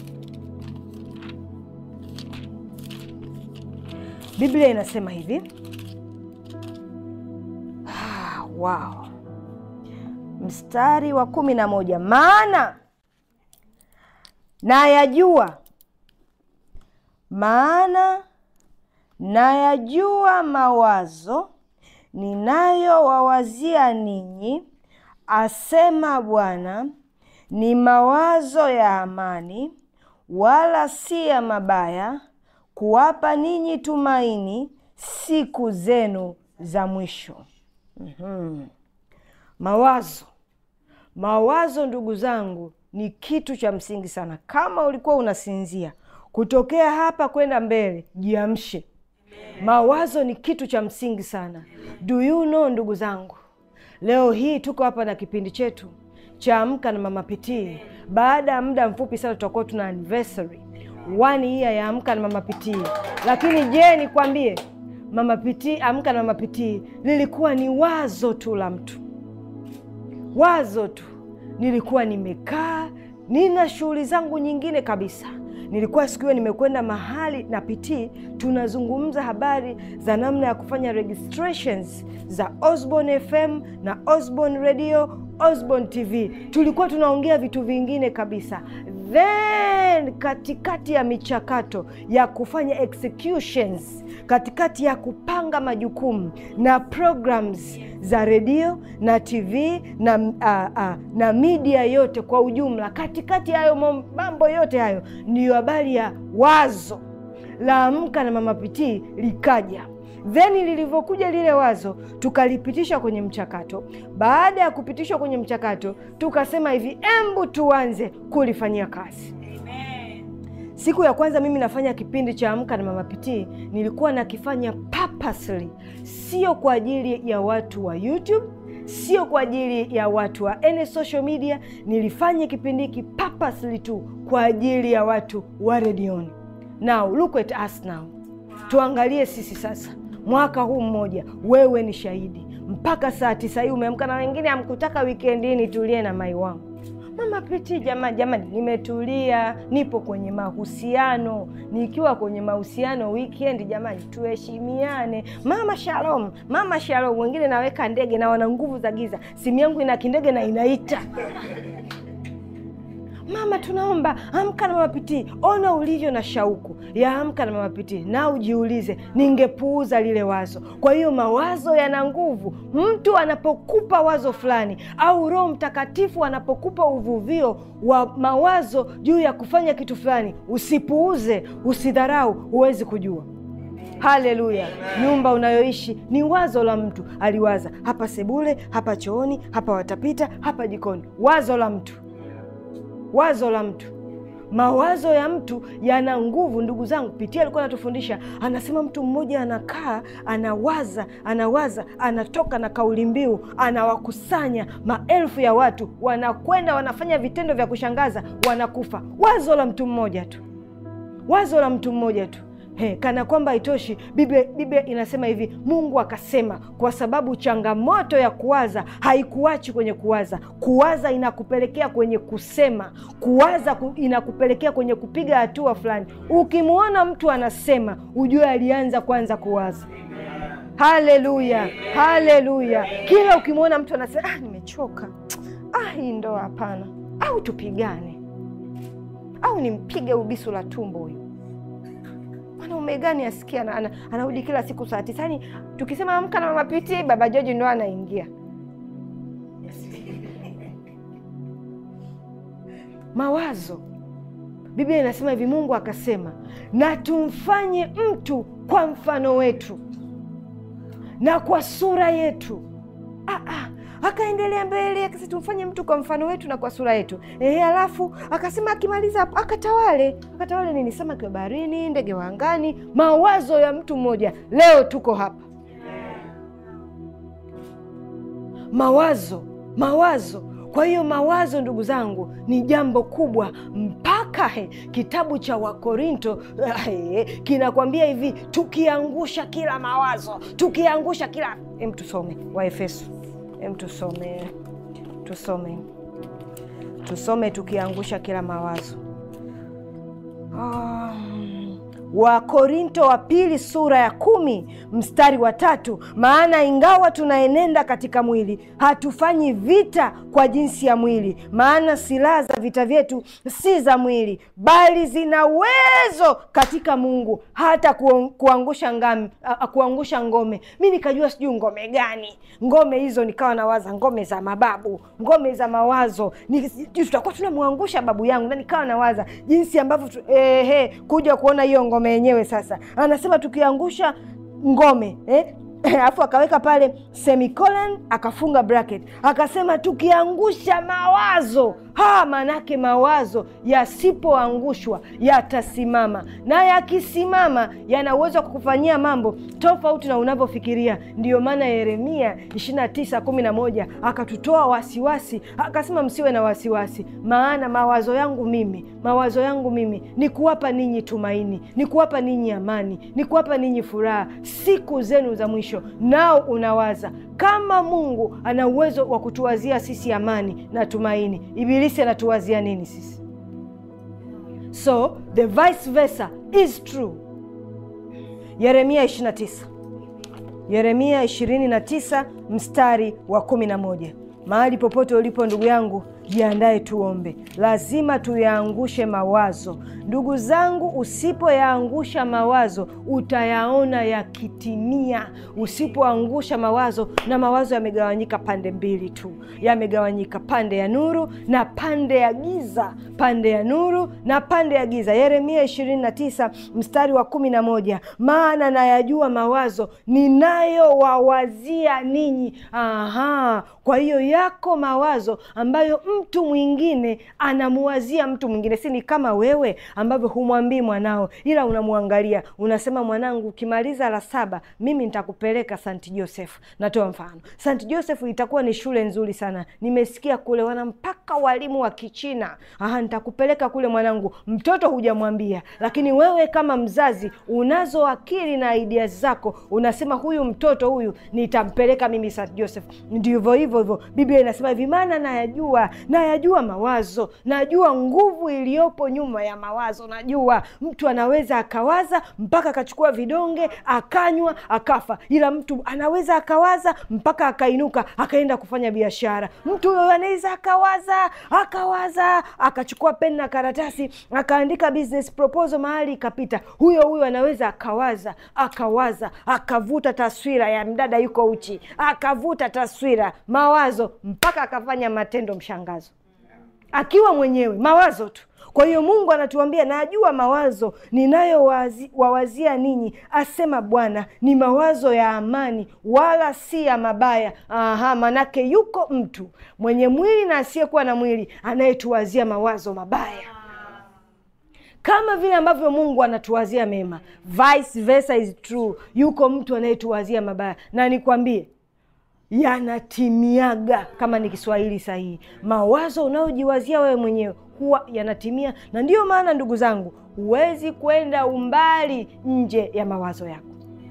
Biblia inasema hivi ah, wow. Mstari wa kumi na moja, maana nayajua, maana nayajua mawazo ninayowawazia ninyi, asema Bwana, ni mawazo ya amani, wala si ya mabaya kuwapa ninyi tumaini siku zenu za mwisho. mm-hmm. Mawazo, mawazo ndugu zangu ni kitu cha msingi sana. Kama ulikuwa unasinzia, kutokea hapa kwenda mbele, jiamshe. Mawazo ni kitu cha msingi sana. Do you know, ndugu zangu, leo hii tuko hapa na kipindi chetu cha Amka na Mama Pitii. Baada ya muda mfupi sana tutakuwa tuna anniversary one year ya Amka na Mama Pitii. Lakini je, nikwambie Mama Pitii, Amka na Mama Pitii lilikuwa ni wazo tu la mtu, wazo tu. Nilikuwa nimekaa nina shughuli zangu nyingine kabisa. Nilikuwa siku hiyo nimekwenda mahali na Pitii, tunazungumza habari za namna ya kufanya registrations za Osborne FM na Osborne Radio, Osborne TV. Tulikuwa tunaongea vitu vingine kabisa then katikati ya michakato ya kufanya executions, katikati ya kupanga majukumu na programs za redio na TV na, uh, uh, na media yote kwa ujumla, katikati ya hayo mambo yote hayo, ndiyo habari ya wazo la Amka na Mama Pitii likaja then lilivyokuja lile wazo tukalipitisha kwenye mchakato. Baada ya kupitishwa kwenye mchakato, tukasema hivi, embu tuanze kulifanyia kazi. Amen. Siku ya kwanza mimi nafanya kipindi cha Amka na Mama Pitii, nilikuwa nakifanya purposely, sio kwa ajili ya watu wa YouTube, sio kwa ajili ya watu wa any social media. Nilifanya kipindi hiki purposely tu kwa ajili ya watu wa redioni. Now look at us now, tuangalie sisi sasa mwaka huu mmoja, wewe ni shahidi. Mpaka saa tisa hii umeamka, na wengine hamkutaka wikendi nitulie na mai wangu Mama Pitii. Jamani, jamani, nimetulia, nipo kwenye mahusiano. Nikiwa kwenye mahusiano weekend, jamani, tuheshimiane. Mama shalom, mama shalom. Wengine naweka ndege na wana nguvu za giza, simu yangu ina kindege na inaita Mama, tunaomba amka na Mama Pitii. Ona ulivyo na shauku ya amka na Mama Pitii, na ujiulize, ningepuuza lile wazo. Kwa hiyo mawazo yana nguvu. Mtu anapokupa wazo fulani, au Roho Mtakatifu anapokupa uvuvio wa mawazo juu ya kufanya kitu fulani, usipuuze, usidharau. Huwezi kujua. Haleluya! Nyumba unayoishi ni wazo la mtu. Aliwaza hapa sebule, hapa chooni, hapa watapita, hapa jikoni. Wazo la mtu wazo la mtu. Mawazo ya mtu yana nguvu, ndugu zangu. Pitia alikuwa anatufundisha, anasema mtu mmoja anakaa anawaza, anawaza, anatoka na kauli mbiu, anawakusanya maelfu ya watu, wanakwenda wanafanya vitendo vya kushangaza, wanakufa. Wazo la mtu mmoja tu, wazo la mtu mmoja tu. He, kana kwamba haitoshi, Biblia Biblia inasema hivi, Mungu akasema, kwa sababu changamoto ya kuwaza haikuachi kwenye kuwaza. Kuwaza inakupelekea kwenye kusema, kuwaza ku, inakupelekea kwenye kupiga hatua fulani. Ukimwona mtu anasema, ujue alianza kwanza kuwaza. Haleluya, haleluya! Kila ukimwona mtu anasema ah, nimechoka, ah, hii ndoa hapana, au tupigane, au nimpige ubisu la tumbo huyu mwanaume gani asikia anarudi ana, ana kila siku saa tisa. Yani tukisema amka na Mama Pitii, Baba Joji ndo anaingia. Mawazo, Biblia inasema hivi, Mungu akasema na tumfanye mtu kwa mfano wetu na kwa sura yetu. ah, ah. Akaendelea mbele akasema tumfanye mtu kwa mfano wetu na kwa sura yetu. Ehe, alafu akasema akimaliza hapo akatawale. Akatawale nini? Samaki wa baharini, ndege wa angani. Mawazo ya mtu mmoja. Leo tuko hapa, mawazo, mawazo. Kwa hiyo mawazo, ndugu zangu, ni jambo kubwa mpaka he, kitabu cha Wakorinto he, kinakwambia hivi, tukiangusha kila mawazo, tukiangusha kila em, tusome Waefeso Em, tusome tusome tusome, tukiangusha kila mawazo. Um, Wakorinto wa pili sura ya kumi mstari wa tatu maana ingawa tunaenenda katika mwili, hatufanyi vita kwa jinsi ya mwili, maana silaha za vita vyetu si za mwili, bali zina uwezo katika Mungu hata kuangusha ngami, kuangusha ngome. Mi nikajua sijui ngome gani, ngome hizo nikawa nawaza ngome za mababu, ngome za mawazo, tutakuwa tunamwangusha babu yangu, na nikawa nawaza jinsi ambavyo eh, kuja kuona hiyo ngome yenyewe. Sasa anasema tukiangusha ngome eh? Alafu akaweka pale semicolon akafunga bracket akasema tukiangusha mawazo ha, manake mawazo yasipoangushwa yatasimama, na yakisimama yana uwezo wa kukufanyia mambo tofauti na unavyofikiria. Ndiyo maana Yeremia 29 11 akatutoa wasiwasi, akasema msiwe na wasiwasi, maana mawazo yangu mimi, mawazo yangu mimi ni kuwapa ninyi tumaini, ni kuwapa ninyi amani, ni kuwapa ninyi furaha siku zenu za mwisho. Nao unawaza kama Mungu ana uwezo wa kutuwazia sisi amani na tumaini, Ibilisi anatuwazia nini sisi? So the vice versa is true. Yeremia 29, Yeremia 29 mstari wa 11. Mahali popote ulipo ndugu yangu, jiandae tuombe. Lazima tuyaangushe mawazo, ndugu zangu. Usipoyaangusha mawazo, utayaona yakitimia. Usipoangusha mawazo, na mawazo yamegawanyika pande mbili tu, yamegawanyika pande ya nuru na pande ya giza, pande ya nuru na pande ya giza. Yeremia 29 mstari wa kumi na moja maana nayajua mawazo ninayowawazia ninyi. Aha, kwa hiyo yako mawazo ambayo mtu mwingine anamuwazia mtu mwingine, si ni kama wewe ambavyo humwambii mwanao, ila unamwangalia, unasema, mwanangu, ukimaliza la saba mimi nitakupeleka St Joseph. Natoa mfano, St Joseph itakuwa ni shule nzuri sana, nimesikia kule wana mpaka walimu wa Kichina. Aha, nitakupeleka kule mwanangu. Mtoto hujamwambia, lakini wewe kama mzazi unazo akili na idea zako, unasema huyu mtoto huyu nitampeleka mimi St Joseph. Ndivyo hivyo hivyo Biblia inasema hivi, maana nayajua, nayajua mawazo, najua nguvu iliyopo nyuma ya mawazo. Najua mtu anaweza akawaza mpaka akachukua vidonge akanywa akafa, ila mtu anaweza akawaza mpaka akainuka akaenda kufanya biashara. Mtu huyo anaweza akawaza akawaza akachukua peni na karatasi akaandika business proposal mahali ikapita. Huyo huyo anaweza akawaza akawaza akavuta taswira ya mdada yuko uchi, akavuta taswira mawazo mpaka akafanya matendo mshangazo, akiwa mwenyewe mawazo tu. Kwa hiyo Mungu anatuambia najua mawazo ninayowawazia ninyi, asema Bwana, ni mawazo ya amani, wala si ya mabaya. Aha, manake yuko mtu mwenye mwili na asiyekuwa na mwili anayetuwazia mawazo mabaya kama vile ambavyo Mungu anatuwazia mema, vice versa is true. Yuko mtu anayetuwazia mabaya, na nikwambie yanatimiaga, kama ni Kiswahili sahihi. Mawazo unayojiwazia wewe mwenyewe huwa yanatimia, na ndiyo maana ndugu zangu, huwezi kwenda umbali nje ya mawazo yako,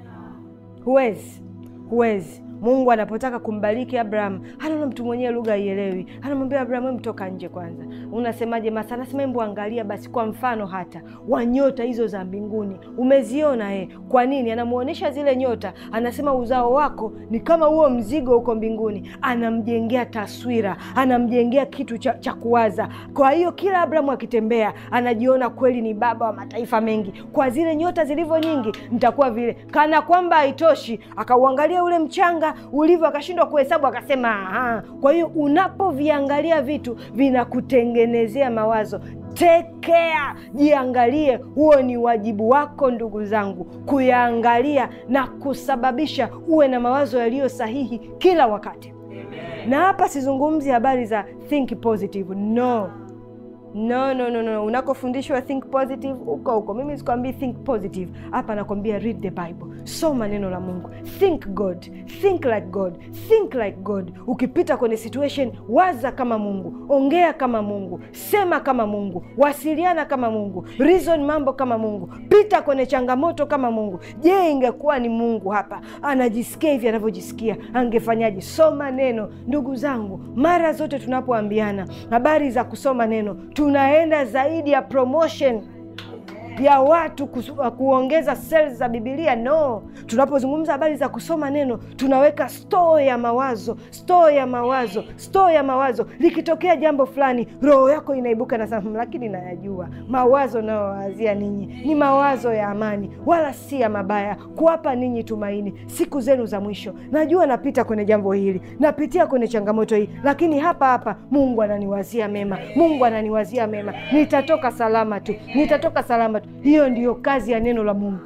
huwezi, huwezi. Mungu anapotaka kumbariki Abraham, anaona mtu mwenyewe lugha haielewi, anamwambia Abraham, we mtoka nje kwanza. Unasemaje? Masa anasema embu angalia basi, kwa mfano hata wa nyota hizo za mbinguni umeziona eh? Kwa nini? Anamwonyesha zile nyota, anasema uzao wako ni kama huo mzigo huko mbinguni. Anamjengea taswira, anamjengea kitu cha, cha kuwaza. Kwa hiyo kila Abrahamu akitembea anajiona kweli ni baba wa mataifa mengi, kwa zile nyota zilivyo nyingi, nitakuwa vile. Kana kwamba haitoshi, akauangalia ule mchanga ulivyo akashindwa kuhesabu, akasema aha. Kwa hiyo unapoviangalia vitu vinakutengenezea mawazo. Take care, jiangalie. Huo ni wajibu wako ndugu zangu, kuyaangalia na kusababisha uwe na mawazo yaliyo sahihi kila wakati. Amen. Na hapa sizungumzi habari za think positive, no No, no, no, no. Unakofundishwa think positive huko huko, mimi sikwambii think positive hapa, nakwambia read the Bible, soma neno la Mungu, think God, think like God, think like God. Ukipita kwenye situation, waza kama Mungu, ongea kama Mungu, sema kama Mungu, wasiliana kama Mungu, reason mambo kama Mungu, pita kwenye changamoto kama Mungu. Je, ingekuwa ni Mungu hapa anajisikia hivi anavyojisikia, angefanyaje? Soma neno, ndugu zangu. Mara zote tunapoambiana habari za kusoma neno tunaenda zaidi ya promotion ya watu kusu, kuongeza sales za Bibilia. No, tunapozungumza habari za kusoma neno tunaweka store ya mawazo, store ya mawazo, store ya mawazo. Likitokea jambo fulani, roho yako inaibuka na sema, lakini nayajua mawazo nayowawazia ninyi ni mawazo ya amani, wala si ya mabaya, kuwapa ninyi tumaini siku zenu za mwisho. Najua napita kwenye jambo hili, napitia kwenye changamoto hii, lakini hapa hapa Mungu ananiwazia mema, Mungu ananiwazia mema, nitatoka salama tu, nitatoka salama tu. Hiyo ndiyo kazi ya neno la Mungu.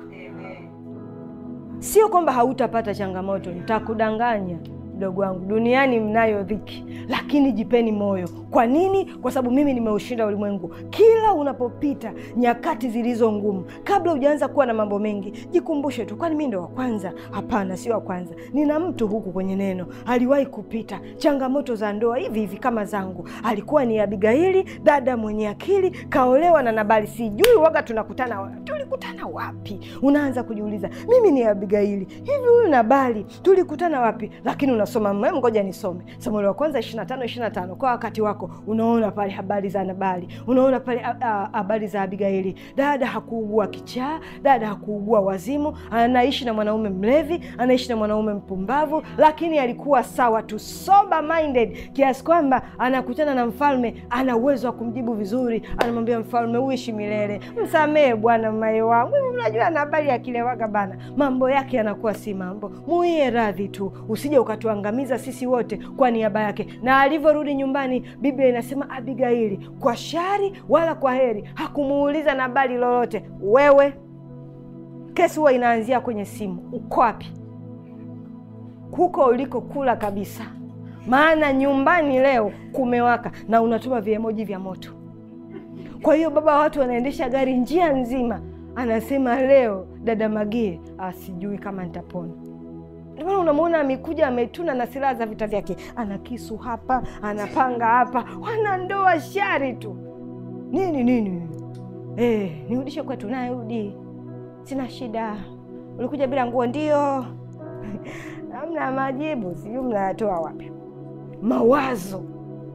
Sio kwamba hautapata changamoto, nitakudanganya mdogo wangu, duniani mnayo dhiki, lakini jipeni moyo. Kwa nini? Kwa sababu mimi nimeushinda ulimwengu. Kila unapopita nyakati zilizo ngumu, kabla hujaanza kuwa na mambo mengi, jikumbushe tu, kwani mi ndo wa kwanza? Hapana, sio wa kwanza. Nina mtu huku kwenye neno aliwahi kupita changamoto za ndoa hivi hivi kama zangu. Alikuwa ni Abigaili, dada mwenye akili, kaolewa na Nabali. Sijui waga tunakutana wa, tulikutana wapi? Unaanza kujiuliza, mimi ni Abigaili, hivi huyu Nabali tulikutana wapi? Lakini una kusoma mwe, ngoja nisome Samueli wa kwanza 25 25. Kwa wakati wako unaona pale habari za Nabali, unaona pale habari za Abigaili. Dada hakuugua kichaa, dada hakuugua wazimu, anaishi na mwanaume mlevi, anaishi na mwanaume mpumbavu, lakini alikuwa sawa tu, sober minded, kiasi kwamba anakutana na mfalme, ana uwezo wa kumjibu vizuri. Anamwambia mfalme, uishi milele, msamehe bwana mmaye wangu. Unajua Nabali akilewaga bana, mambo yake yanakuwa si mambo, muiye radhi tu, usije ukatuangamiza sisi wote kwa niaba yake. Na alivyorudi nyumbani, Biblia inasema Abigaili kwa shari wala kwa heri hakumuuliza Nabali lolote. Wewe, kesi huwa inaanzia kwenye simu. Uko wapi? Huko ulikokula kabisa, maana nyumbani leo kumewaka na unatuma viemoji vya moto. Kwa hiyo baba watu wanaendesha gari njia nzima, anasema leo dada Magie asijui kama nitapona. Ndio maana unamwona amekuja ametuna na silaha za vita vyake, ana kisu hapa, anapanga hapa, wanandoa shari tu nini nini. Eh, nirudishe kwetu, narudi, sina shida. Ulikuja bila nguo? Ndio. Hamna majibu, sijui mnayatoa wapi mawazo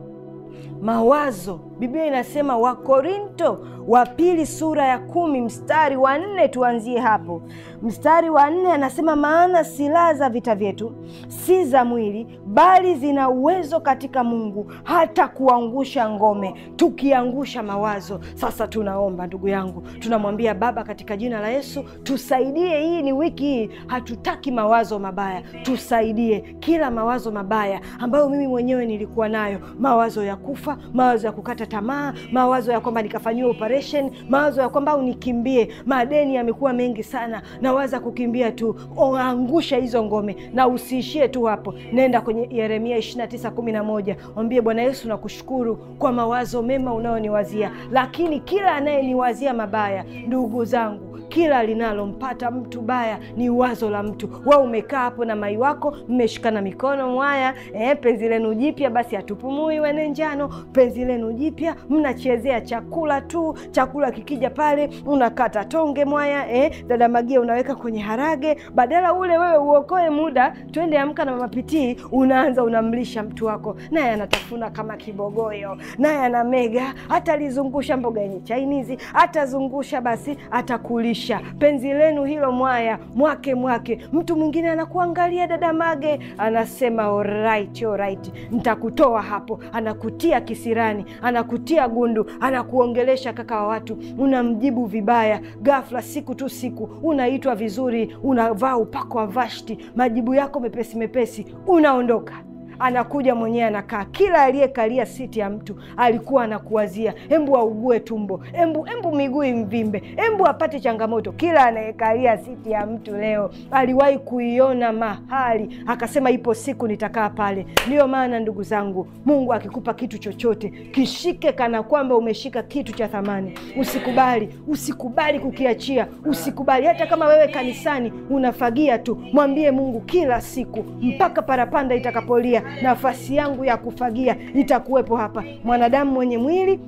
mawazo. Biblia inasema Wakorinto wa pili sura ya kumi mstari wa nne, tuanzie hapo. Mstari wa nne anasema, maana silaha za vita vyetu si za mwili, bali zina uwezo katika Mungu hata kuangusha ngome, tukiangusha mawazo. Sasa tunaomba ndugu yangu, tunamwambia Baba, katika jina la Yesu tusaidie. Hii ni wiki hii, hatutaki mawazo mabaya, tusaidie kila mawazo mabaya ambayo mimi mwenyewe nilikuwa nayo, mawazo ya kufa, mawazo ya kukata tamaa, mawazo ya kwamba nikafanyiwa operation, mawazo ya kwamba au nikimbie, madeni yamekuwa mengi sana, nawaza kukimbia tu. Angusha hizo ngome na usiishie tu hapo, nenda kwenye Yeremia 29 11, mwambie Bwana Yesu, nakushukuru kwa mawazo mema unayoniwazia, lakini kila anayeniwazia mabaya, ndugu zangu kila linalompata mtu baya ni wazo la mtu. We umekaa hapo na mai wako, mmeshikana mikono mwaya, eh, penzi lenu jipya basi hatupumui wene njano, penzi lenu jipya, mnachezea chakula tu. Chakula kikija pale unakata tonge mwaya, eh, dada Magia unaweka kwenye harage, badala ule wewe uokoe muda, twende amka na mama Pitii, unaanza unamlisha mtu wako, naye anatafuna kama kibogoyo, naye anamega, atalizungusha mboga yenye chainizi, atazungusha basi atakulisha penzi lenu hilo mwaya mwake mwake. Mtu mwingine anakuangalia dada Mage, anasema alright, alright, ntakutoa hapo. Anakutia kisirani, anakutia gundu, anakuongelesha kaka wa watu, unamjibu vibaya. Ghafla siku tu siku unaitwa vizuri, unavaa upako wa Vashti, majibu yako mepesi mepesi, unaondoka anakuja mwenyewe anakaa. Kila aliyekalia siti ya mtu alikuwa anakuwazia, embu augue tumbo, embu embu miguu imvimbe, embu apate changamoto. Kila anayekalia siti ya mtu leo aliwahi kuiona mahali akasema, ipo siku nitakaa pale. Ndiyo maana ndugu zangu, Mungu akikupa kitu chochote kishike kana kwamba umeshika kitu cha thamani. Usikubali, usikubali kukiachia, usikubali. Hata kama wewe kanisani unafagia tu, mwambie Mungu kila siku mpaka parapanda itakapolia nafasi yangu ya kufagia itakuwepo hapa. Mwanadamu mwenye mwili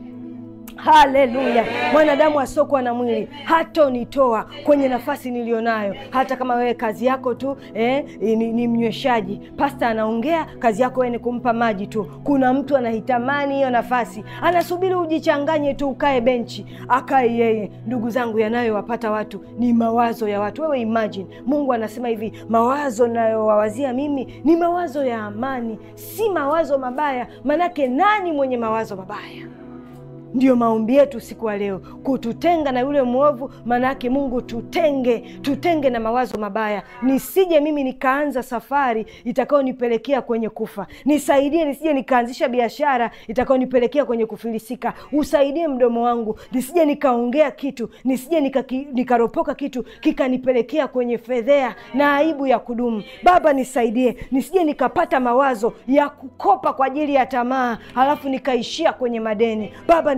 Haleluya! Mwanadamu asiokuwa na mwili hatonitoa kwenye nafasi niliyonayo. Hata kama wewe kazi yako tu eh, ni, ni mnyweshaji, pasta anaongea, kazi yako wewe ni kumpa maji tu. Kuna mtu anahitamani hiyo nafasi, anasubiri ujichanganye tu, ukae benchi, akae yeye. Ndugu zangu, yanayowapata watu ni mawazo ya watu. Wewe imagine, Mungu anasema hivi, mawazo nayowawazia mimi ni mawazo ya amani, si mawazo mabaya. Manake nani mwenye mawazo mabaya? Ndiyo maombi yetu siku ya leo, kututenga na yule mwovu. Maanake Mungu tutenge, tutenge na mawazo mabaya, nisije mimi nikaanza safari itakayonipelekea kwenye kufa. Nisaidie nisije nikaanzisha biashara itakayonipelekea kwenye kufilisika. Usaidie mdomo wangu nisije nikaongea kitu, nisije nikaki, nikaropoka kitu kikanipelekea kwenye fedhea na aibu ya kudumu. Baba nisaidie, nisije nikapata mawazo ya kukopa kwa ajili ya tamaa, halafu nikaishia kwenye madeni. Baba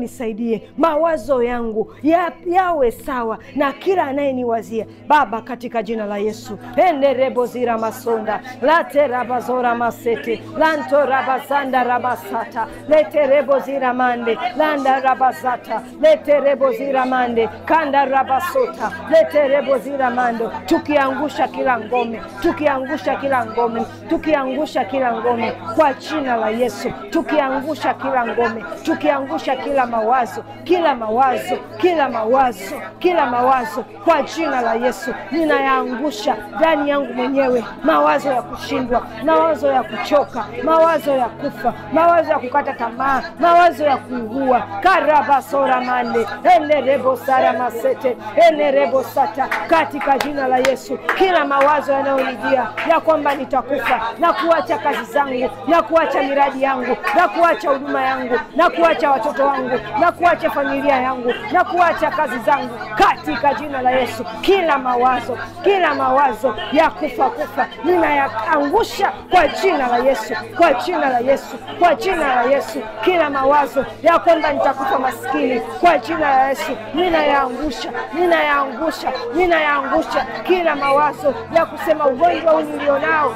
nisaidie mawazo yangu ya, yawe sawa na kila anayeniwazia Baba, katika jina la Yesu. enderebozira masonda laterabazora masete lantorabazanda rabasata leterebozira mande landa rabazata leterebozira mande kanda rabasota leterebozira mando, tukiangusha kila ngome, tukiangusha kila ngome, tukiangusha kila ngome kwa jina la Yesu, tukiangusha kila ngome, tukiangusha kila mawazo, kila mawazo, kila mawazo, kila mawazo kwa jina la Yesu, ninayaangusha ndani yangu mwenyewe, mawazo ya kushindwa, mawazo ya kuchoka, mawazo ya kufa, mawazo ya kukata tamaa, mawazo ya kuugua karabasora mande enerebo sara masete enerebo sata, katika jina la Yesu, kila mawazo yanayonijia ya kwamba nitakufa na kuacha kazi zangu na kuacha miradi yangu na kuacha huduma yangu na kuacha watoto wangu na kuacha familia yangu na kuacha kazi zangu katika jina la Yesu, kila mawazo kila mawazo ya kufa kufa ninayaangusha kwa jina la Yesu, kwa jina la Yesu, kwa jina la Yesu. Kila mawazo ya kwamba nitakufa maskini kwa jina la Yesu ninayaangusha, ninayaangusha, ninayaangusha. Kila mawazo ya kusema ugonjwa huu nilionao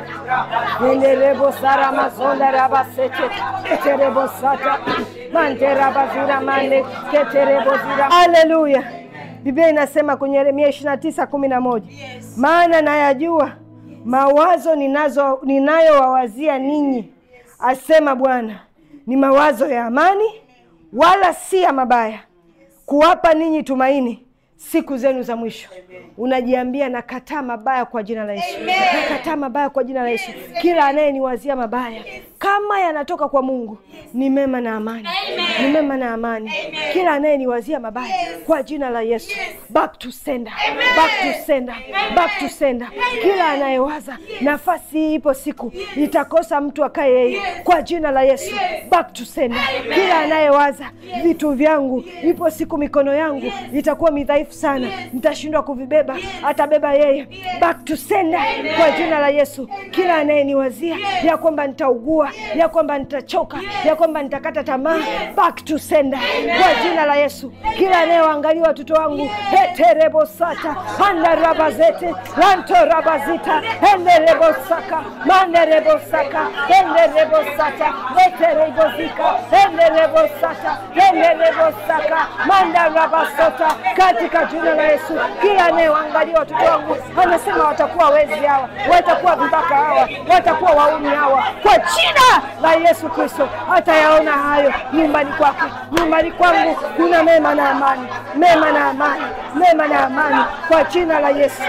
enderebo sara mazonda rabasete keterebo sata manterabazira mande keterebo zira. Haleluya! Biblia inasema kwenye Yeremia ishirini na tisa kumi na moja maana nayajua mawazo ninazo ninayowawazia ninyi, asema Bwana, ni mawazo ya amani, wala si ya mabaya, kuwapa ninyi tumaini siku zenu za mwisho. Unajiambia, nakataa mabaya kwa jina la Yesu, nakataa mabaya kwa jina la Yesu. Kila anayeniwazia mabaya kama yanatoka kwa Mungu ni mema na amani, ni mema na amani. Kila anayeniwazia mabaya kwa jina la Yesu, back to sender, back to sender, back to sender. Kila anayewaza nafasi hii ipo siku itakosa mtu akaye yeye, kwa jina la Yesu, back to sender. Kila anayewaza vitu vyangu, ipo siku mikono yangu itakuwa midhaifu sana, nitashindwa kuvibeba, atabeba yeye, back to sender, kwa jina la Yesu. Kila anayeniwazia ya kwamba nitaugua, ya kwamba nitachoka, ya kwamba nitakata tamaa, back to sender, kwa jina la Yesu. Kila anayewaangalia watoto wangu heterebosata andarabazete lantorabazita enderebosaka manderebosaka enderebosata leterebozika enderebosata enderebosaka mandarabasota katika jina la Yesu. Kila anayewaangalia watoto wangu anasema watakuwa wezi hawa, watakuwa vibaka hawa, watakuwa wauni hawa, kwa jina la Yesu Kristo atayaona hayo nyumbani kwake. Nyumbani kwangu kuna mema na amani, mema na amani, mema na amani kwa jina la Yesu.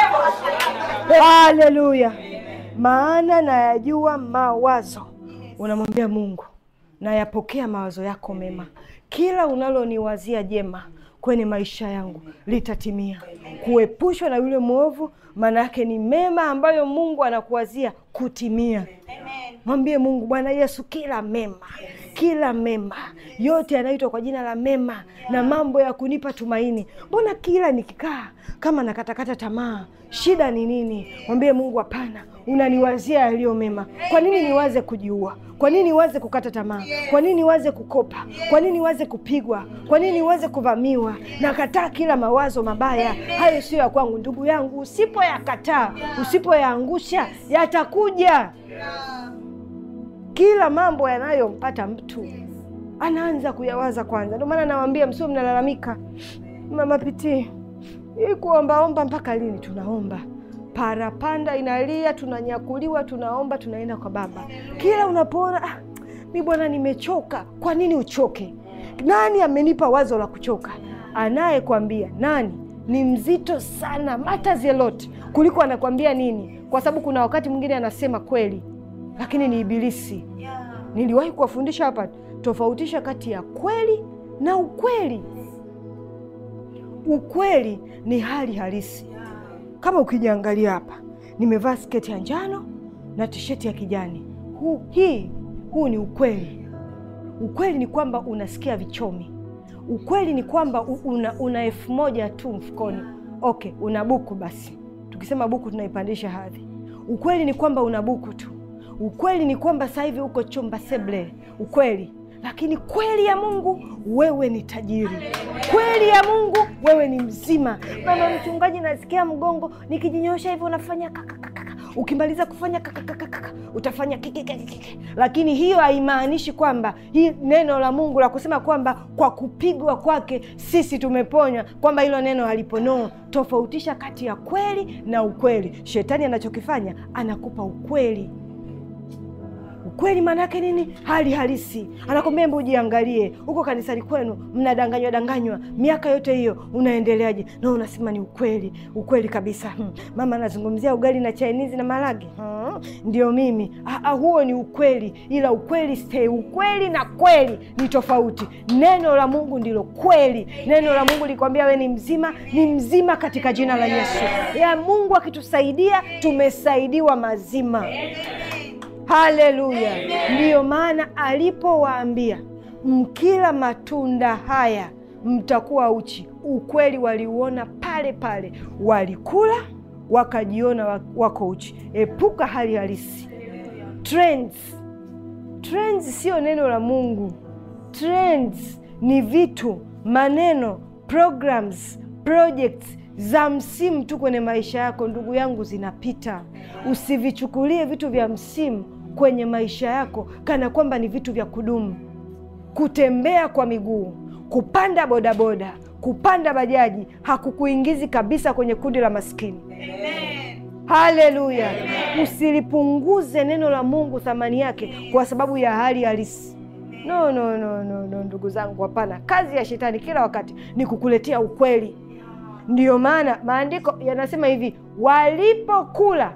Haleluya! Maana nayajua mawazo, unamwambia Mungu, nayapokea mawazo yako mema. Kila unaloniwazia jema kwenye maisha yangu litatimia. Kuepushwa na yule mwovu, maana yake ni mema ambayo Mungu anakuwazia kutimia. Mwambie Mungu, Bwana Yesu, kila mema, kila mema yote yanaitwa kwa jina la mema na mambo ya kunipa tumaini. Mbona kila nikikaa kama nakatakata tamaa, shida ni nini? Mwambie Mungu, hapana, unaniwazia yaliyo mema. Kwa nini niwaze kujiua? Kwa nini niwaze kukata tamaa? Kwa nini niwaze kukopa? Kwa nini niwaze kupigwa? Kwa nini niwaze kuvamiwa? Nakataa kila mawazo mabaya, hayo sio ya kwangu. Ndugu yangu, usipoyakataa, usipoyaangusha, yatakuja. Kila mambo yanayompata mtu anaanza kuyawaza kwanza. Ndio maana nawaambia msio mnalalamika, mama pitii hii kuombaomba mpaka lini? Tunaomba parapanda inalia, tunanyakuliwa, tunaomba, tunaenda kwa Baba. Kila unapoona ah, mi bwana nimechoka. Kwa nini uchoke? Nani amenipa wazo la kuchoka? Anayekwambia nani? Ni mzito sana, matters a lot kuliko anakwambia nini, kwa sababu kuna wakati mwingine anasema kweli, lakini ni Ibilisi. Niliwahi kuwafundisha hapa, tofautisha kati ya kweli na ukweli. Ukweli ni hali halisi. Kama ukijiangalia hapa, nimevaa sketi ya njano na tisheti ya kijani. Huu, hii huu ni ukweli. Ukweli ni kwamba unasikia vichomi. Ukweli ni kwamba una, una elfu moja tu mfukoni. Okay, una buku basi, tukisema buku tunaipandisha hadhi. Ukweli ni kwamba una buku tu. Ukweli ni kwamba sasa hivi uko chumba seble. Ukweli lakini kweli ya Mungu wewe ni tajiri, kweli ya Mungu wewe ni mzima. Mama mchungaji, nasikia mgongo nikijinyosha hivyo unafanya kakakaka ukimaliza kufanya kakakakaka utafanya kikikikiki, lakini hiyo haimaanishi kwamba hii neno la Mungu la kusema kwamba kwa kupigwa kwake sisi tumeponywa, kwamba hilo neno haliponoo. Tofautisha kati ya kweli na ukweli. Shetani anachokifanya anakupa ukweli Ukweli maana yake nini? Hali halisi. Anakwambia hebu ujiangalie huko kanisani kwenu, mnadanganywa danganywa miaka yote hiyo, unaendeleaje? Na unasema ni ukweli, ukweli kabisa. Hmm. Mama anazungumzia ugali na chainizi na maragi. Hmm. Ndio mimi. Ah, huo ni ukweli, ila ukweli stay. Ukweli na kweli ni tofauti. Neno la Mungu ndilo kweli. Neno la Mungu likwambia we ni mzima, ni mzima katika jina la Yesu. Ya Mungu akitusaidia, tumesaidiwa mazima. Haleluya! Ndiyo maana alipowaambia mkila matunda haya mtakuwa uchi, ukweli waliuona pale pale, walikula wakajiona wako uchi. Epuka hali halisi. Trends, trends sio neno la Mungu. Trends ni vitu, maneno, programs, projects za msimu tu kwenye maisha yako. Ndugu yangu, zinapita. Usivichukulie vitu vya msimu kwenye maisha yako kana kwamba ni vitu vya kudumu. Kutembea kwa miguu, kupanda bodaboda, kupanda bajaji hakukuingizi kabisa kwenye kundi la maskini. Haleluya! Usilipunguze neno la Mungu thamani yake kwa sababu ya hali halisi. No, no, no, no, no, ndugu zangu, hapana. Kazi ya shetani kila wakati ni kukuletea ukweli. Ndiyo maana maandiko yanasema hivi, walipokula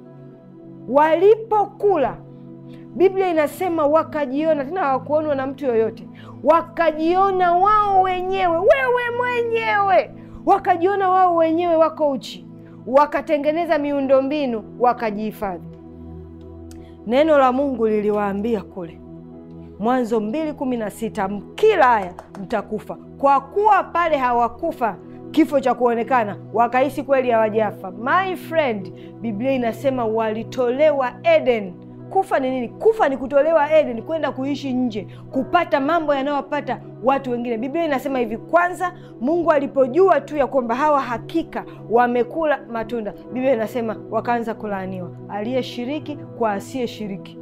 walipokula Biblia inasema wakajiona, tena hawakuonwa na mtu yoyote, wakajiona wao wenyewe, wewe mwenyewe, wakajiona wao wenyewe wako uchi, wakatengeneza miundombinu, wakajihifadhi. Neno la Mungu liliwaambia kule Mwanzo mbili kumi na sita mkila haya mtakufa. Kwa kuwa pale hawakufa kifo cha kuonekana, wakaishi kweli hawajafa. My friend, Biblia inasema walitolewa Eden. Kufa ni nini? Kufa ni kutolewa Eden, kwenda kuishi nje, kupata mambo yanayowapata watu wengine. Biblia inasema hivi, kwanza Mungu alipojua tu ya kwamba hawa hakika wamekula matunda, Biblia inasema wakaanza kulaaniwa, aliyeshiriki kwa asiyeshiriki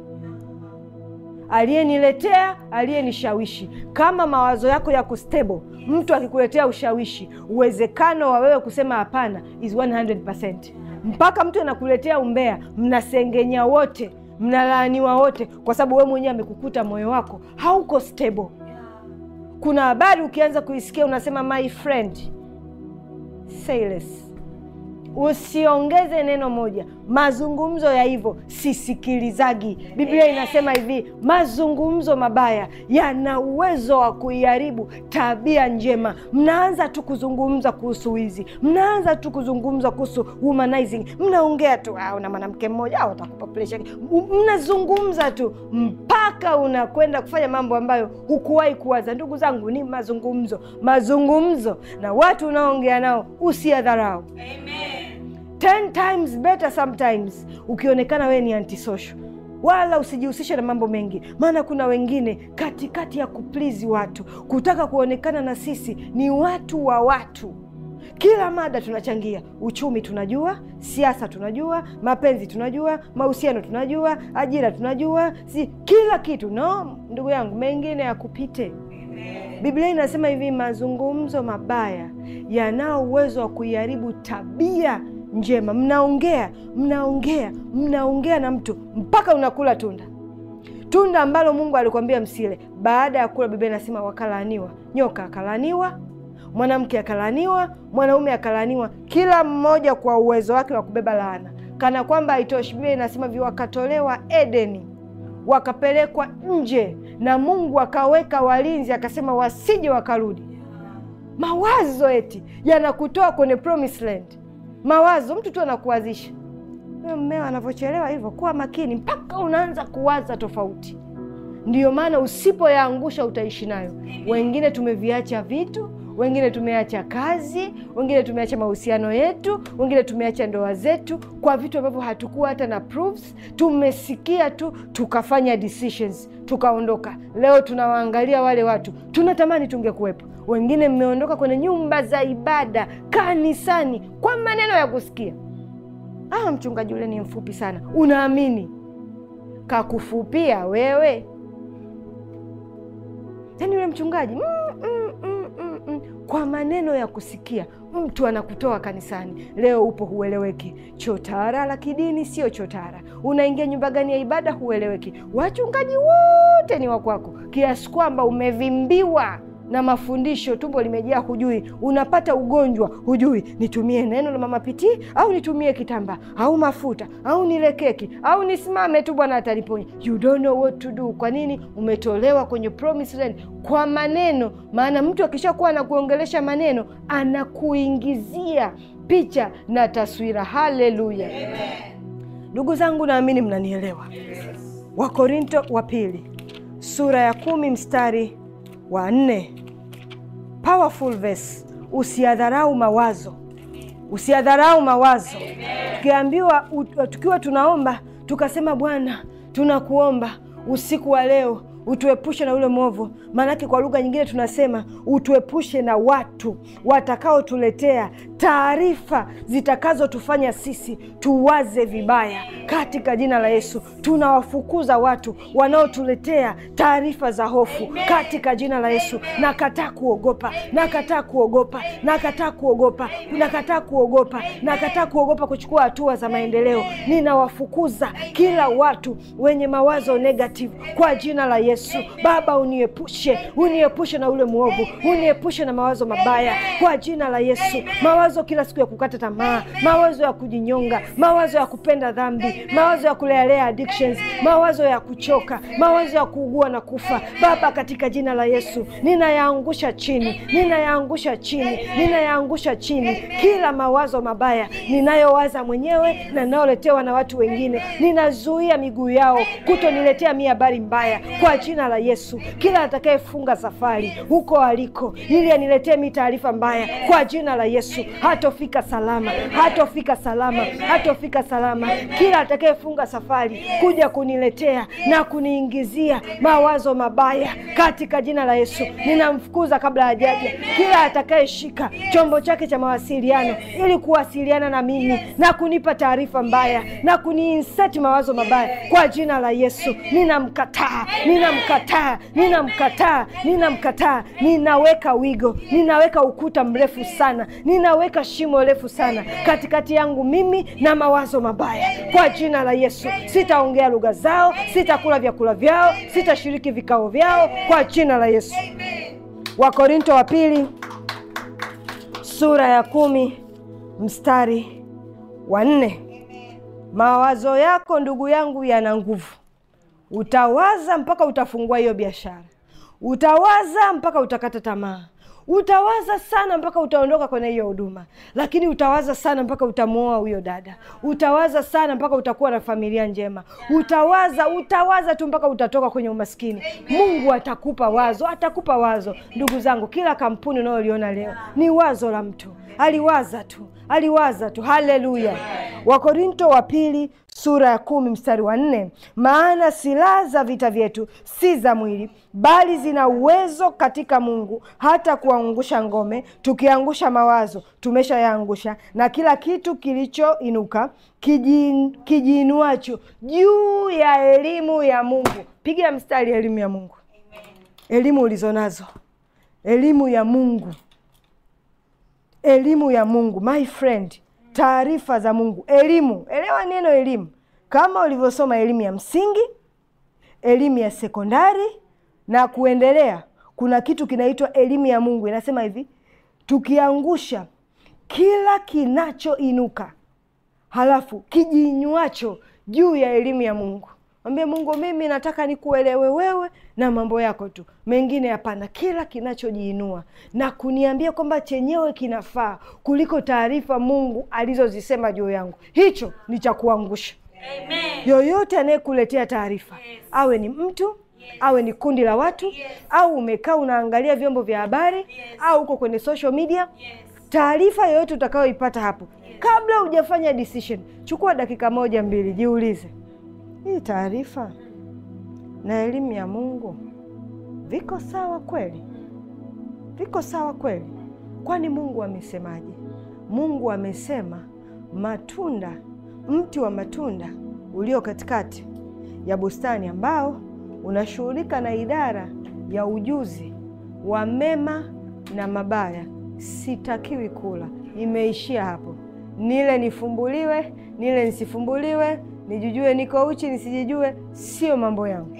aliyeniletea aliyenishawishi. Kama mawazo yako yako stable, mtu akikuletea ushawishi, uwezekano wa wewe kusema hapana is 100%. Mpaka mtu anakuletea umbea, mnasengenya wote, mnalaaniwa wote, kwa sababu wewe mwenyewe amekukuta moyo wako hauko stable. Kuna habari ukianza kuisikia unasema my friend, say less. Usiongeze neno moja. Mazungumzo ya hivyo sisikilizagi. Biblia inasema hivi, mazungumzo mabaya yana uwezo wa kuiharibu tabia njema. Mnaanza tu kuzungumza kuhusu wizi, mnaanza tu kuzungumza kuhusu womanizing, mnaongea tu una mwanamke mmoja au atakupa presha, mnazungumza tu mpaka unakwenda kufanya mambo ambayo hukuwahi kuwaza. Ndugu zangu, ni mazungumzo, mazungumzo na watu unaoongea nao usiadharau. Ten times better sometimes ukionekana wewe ni antisocial, wala usijihusishe na mambo mengi, maana kuna wengine katikati ya kuplizi watu, kutaka kuonekana na sisi ni watu wa watu. Kila mada tunachangia, uchumi tunajua, siasa tunajua, mapenzi tunajua, mahusiano tunajua, ajira tunajua, si kila kitu. No ndugu yangu, mengine yakupite. Biblia inasema hivi, mazungumzo mabaya yanao uwezo wa kuiharibu tabia njema. Mnaongea mnaongea mnaongea na mtu mpaka unakula tunda, tunda ambalo Mungu alikwambia msile. Baada ya kula, Biblia inasema wakalaaniwa. Nyoka akalaaniwa, mwanamke akalaaniwa, mwanaume akalaaniwa, kila mmoja kwa uwezo wake wa kubeba laana. Kana kwamba haitoshi, Biblia inasema vi wakatolewa Edeni, wakapelekwa nje, na Mungu akaweka walinzi, akasema wasije wakarudi. Mawazo eti yanakutoa kwenye promised land mawazo mtu tu anakuwazisha mmeo anavyochelewa hivyo. Kuwa makini mpaka unaanza kuwaza tofauti. Ndiyo maana usipoyaangusha utaishi nayo. Wengine tumeviacha vitu, wengine tumeacha kazi, wengine tumeacha mahusiano yetu, wengine tumeacha ndoa zetu kwa vitu ambavyo hatukuwa hata na proofs. Tumesikia tu tukafanya decisions tukaondoka. Leo tunawaangalia wale watu, tunatamani tungekuwepo. Wengine mmeondoka kwenye nyumba za ibada, kanisani, kwa maneno ya kusikia Ah, mchungaji yule ni mfupi sana. Unaamini kakufupia wewe? Yaani yule mchungaji mm, mm, mm, mm, mm. Kwa maneno ya kusikia mtu anakutoa kanisani. Leo upo hueleweki, chotara la kidini sio chotara. Unaingia nyumba gani ya ibada hueleweki. Wachungaji wote ni wakwako, kiasi kwamba umevimbiwa na mafundisho, tumbo limejaa, hujui. Unapata ugonjwa, hujui nitumie neno la mama pitii au nitumie kitambaa au mafuta au nile keki au nisimame tu, Bwana ataniponya. You don't know what to do. Kwa nini? Umetolewa kwenye promised land kwa maneno. Maana mtu akishakuwa anakuongelesha maneno, anakuingizia picha na taswira. Haleluya, ndugu zangu, naamini mnanielewa. Wakorinto wa pili sura ya kumi mstari wa nne. Powerful verse. Usiadharau mawazo, usiadharau mawazo. Tukiambiwa, tukiwa tunaomba tukasema, Bwana tunakuomba usiku wa leo utuepushe na ule mwovu. Maanake kwa lugha nyingine tunasema utuepushe na watu watakaotuletea taarifa zitakazotufanya sisi tuwaze vibaya. Katika jina la Yesu tunawafukuza watu wanaotuletea taarifa za hofu katika jina la Yesu. Nakataa kuogopa, nakataa kuogopa, nakataa kuogopa, nakataa kuogopa, nakataa kuogopa kuchukua hatua za maendeleo. Ninawafukuza kila watu wenye mawazo negative kwa jina la Yesu. Baba, uniepushe, uniepushe na ule mwovu, uniepushe na mawazo mabaya kwa jina la Yesu. Mawazo kila siku ya kukata tamaa, mawazo ya kujinyonga, mawazo ya kupenda dhambi, mawazo ya kulealea addictions, mawazo ya kuchoka, mawazo ya kuugua na kufa. Baba, katika jina la Yesu ninayaangusha chini, ninayaangusha chini, ninayaangusha chini kila mawazo mabaya ninayowaza mwenyewe na ninayoletewa na watu wengine. Ninazuia miguu yao kutoniletea mi habari mbaya kwa jina la Yesu. Kila atakayefunga safari huko aliko ili aniletee mi taarifa mbaya kwa jina la Yesu, hatofika salama, hatofika salama, hatofika salama. Kila atakayefunga safari kuja kuniletea na kuniingizia mawazo mabaya katika jina la Yesu, ninamfukuza kabla hajaja. Kila atakayeshika chombo chake cha mawasiliano ili kuwasiliana na mimi na kunipa taarifa mbaya na kuniinseti mawazo mabaya kwa jina la Yesu, ninamkataa ninamkataa ninamkataa ninamkataa. Ninaweka wigo, ninaweka ukuta mrefu sana, ninaweka shimo refu sana katikati yangu mimi na mawazo mabaya kwa jina la Yesu. Sitaongea lugha zao, sitakula vyakula vyao, sitashiriki vikao vyao kwa jina la Yesu. Wakorinto wa pili sura ya kumi mstari wa nne. Mawazo yako ndugu yangu yana nguvu Utawaza mpaka utafungua hiyo biashara, utawaza mpaka utakata tamaa, utawaza sana mpaka utaondoka kwenye hiyo huduma, lakini utawaza sana mpaka utamwoa huyo dada, utawaza sana mpaka utakuwa na familia njema, utawaza utawaza tu mpaka utatoka kwenye umaskini. Mungu atakupa wazo, atakupa wazo. Ndugu zangu, kila kampuni unayoliona leo ni wazo la mtu, aliwaza tu, aliwaza tu. Haleluya! Wakorinto wa pili sura ya kumi mstari wa nne maana silaha za vita vyetu si za mwili, bali zina uwezo katika Mungu hata kuangusha ngome. Tukiangusha mawazo, tumeshayaangusha, na kila kitu kilichoinuka kijiinuacho juu ya elimu ya Mungu. Piga mstari, elimu ya Mungu, elimu ulizonazo, elimu ya Mungu, elimu ya Mungu, my friend taarifa za Mungu, elimu. Elewa neno elimu, kama ulivyosoma elimu ya msingi, elimu ya sekondari na kuendelea. Kuna kitu kinaitwa elimu ya Mungu, inasema hivi, tukiangusha kila kinachoinuka, halafu kijiinywacho juu ya elimu ya Mungu. Mwambie Mungu, mimi nataka nikuelewe wewe na mambo yako tu, mengine hapana. Kila kinachojiinua na kuniambia kwamba chenyewe kinafaa kuliko taarifa Mungu alizozisema juu yangu, hicho ni cha kuangusha. Yoyote anayekuletea taarifa, awe ni mtu, awe ni kundi la watu au umekaa unaangalia vyombo vya habari au uko kwenye social media taarifa yoyote utakayoipata hapo kabla hujafanya decision chukua dakika moja mbili jiulize hii taarifa na elimu ya mungu viko sawa kweli viko sawa kweli kwani mungu amesemaje mungu amesema matunda mti wa matunda ulio katikati ya bustani ambao unashughulika na idara ya ujuzi wa mema na mabaya sitakiwi kula imeishia hapo nile nifumbuliwe nile nisifumbuliwe nijijue niko uchi nisijijue sio mambo yangu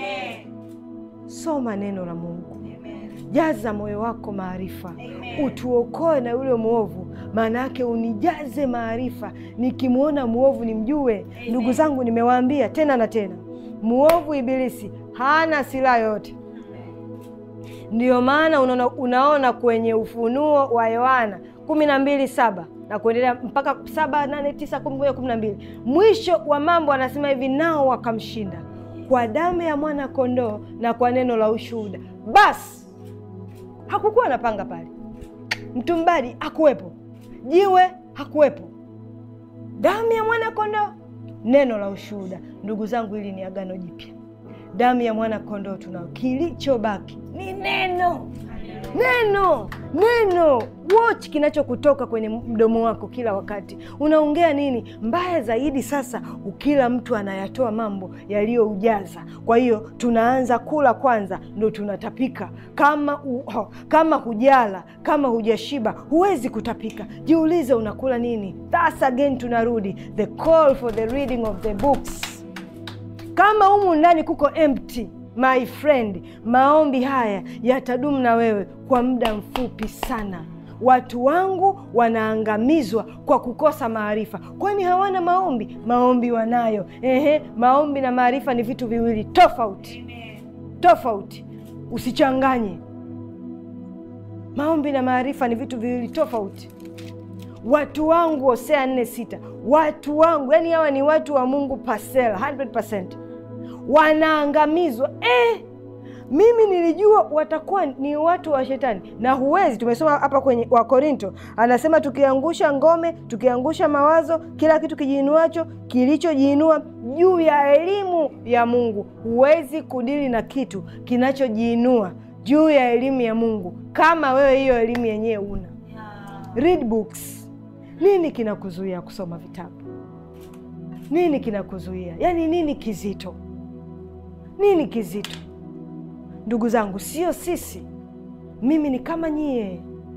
soma neno la mungu jaza moyo wako maarifa utuokoe na yule mwovu maana yake unijaze maarifa nikimwona mwovu nimjue ndugu zangu nimewaambia tena na tena mwovu ibilisi hana silaha yoyote ndiyo maana unaona, unaona kwenye ufunuo wa yohana kumi na mbili saba na kuendelea mpaka saba nane tisa kumi moja kumi na mbili mwisho wa mambo anasema hivi nao wakamshinda kwa damu ya mwana kondoo na kwa neno la ushuhuda basi hakukuwa na panga pale mtumbadi hakuwepo jiwe hakuwepo damu ya mwana kondoo neno la ushuhuda ndugu zangu hili ni agano jipya damu ya mwana kondoo tunao kilichobaki ni neno neno neno watch kinachokutoka kwenye mdomo wako kila wakati unaongea nini mbaya zaidi sasa ukila mtu anayatoa mambo yaliyoujaza kwa hiyo tunaanza kula kwanza ndo tunatapika kama u, ho, kama hujala kama hujashiba huwezi kutapika jiulize unakula nini thus again tunarudi the call for the reading of the books kama humu ndani kuko empty my friend maombi haya yatadumu na wewe kwa muda mfupi sana watu wangu wanaangamizwa kwa kukosa maarifa kwani hawana maombi maombi wanayo ehe maombi na maarifa ni vitu viwili tofauti tofauti usichanganye maombi na maarifa ni vitu viwili tofauti watu wangu hosea nne sita watu wangu yani hawa ni watu wa mungu pasela 100% wanaangamizwa eh, mimi nilijua watakuwa ni watu wa shetani na huwezi tumesoma hapa kwenye wakorinto anasema tukiangusha ngome tukiangusha mawazo kila kitu kijiinuacho kilichojiinua juu ya elimu ya mungu huwezi kudili na kitu kinachojiinua juu ya elimu ya mungu kama wewe hiyo elimu yenyewe una read books nini kinakuzuia kusoma vitabu nini kinakuzuia yaani nini kizito nini kizito ndugu zangu sio sisi mimi ni kama nyie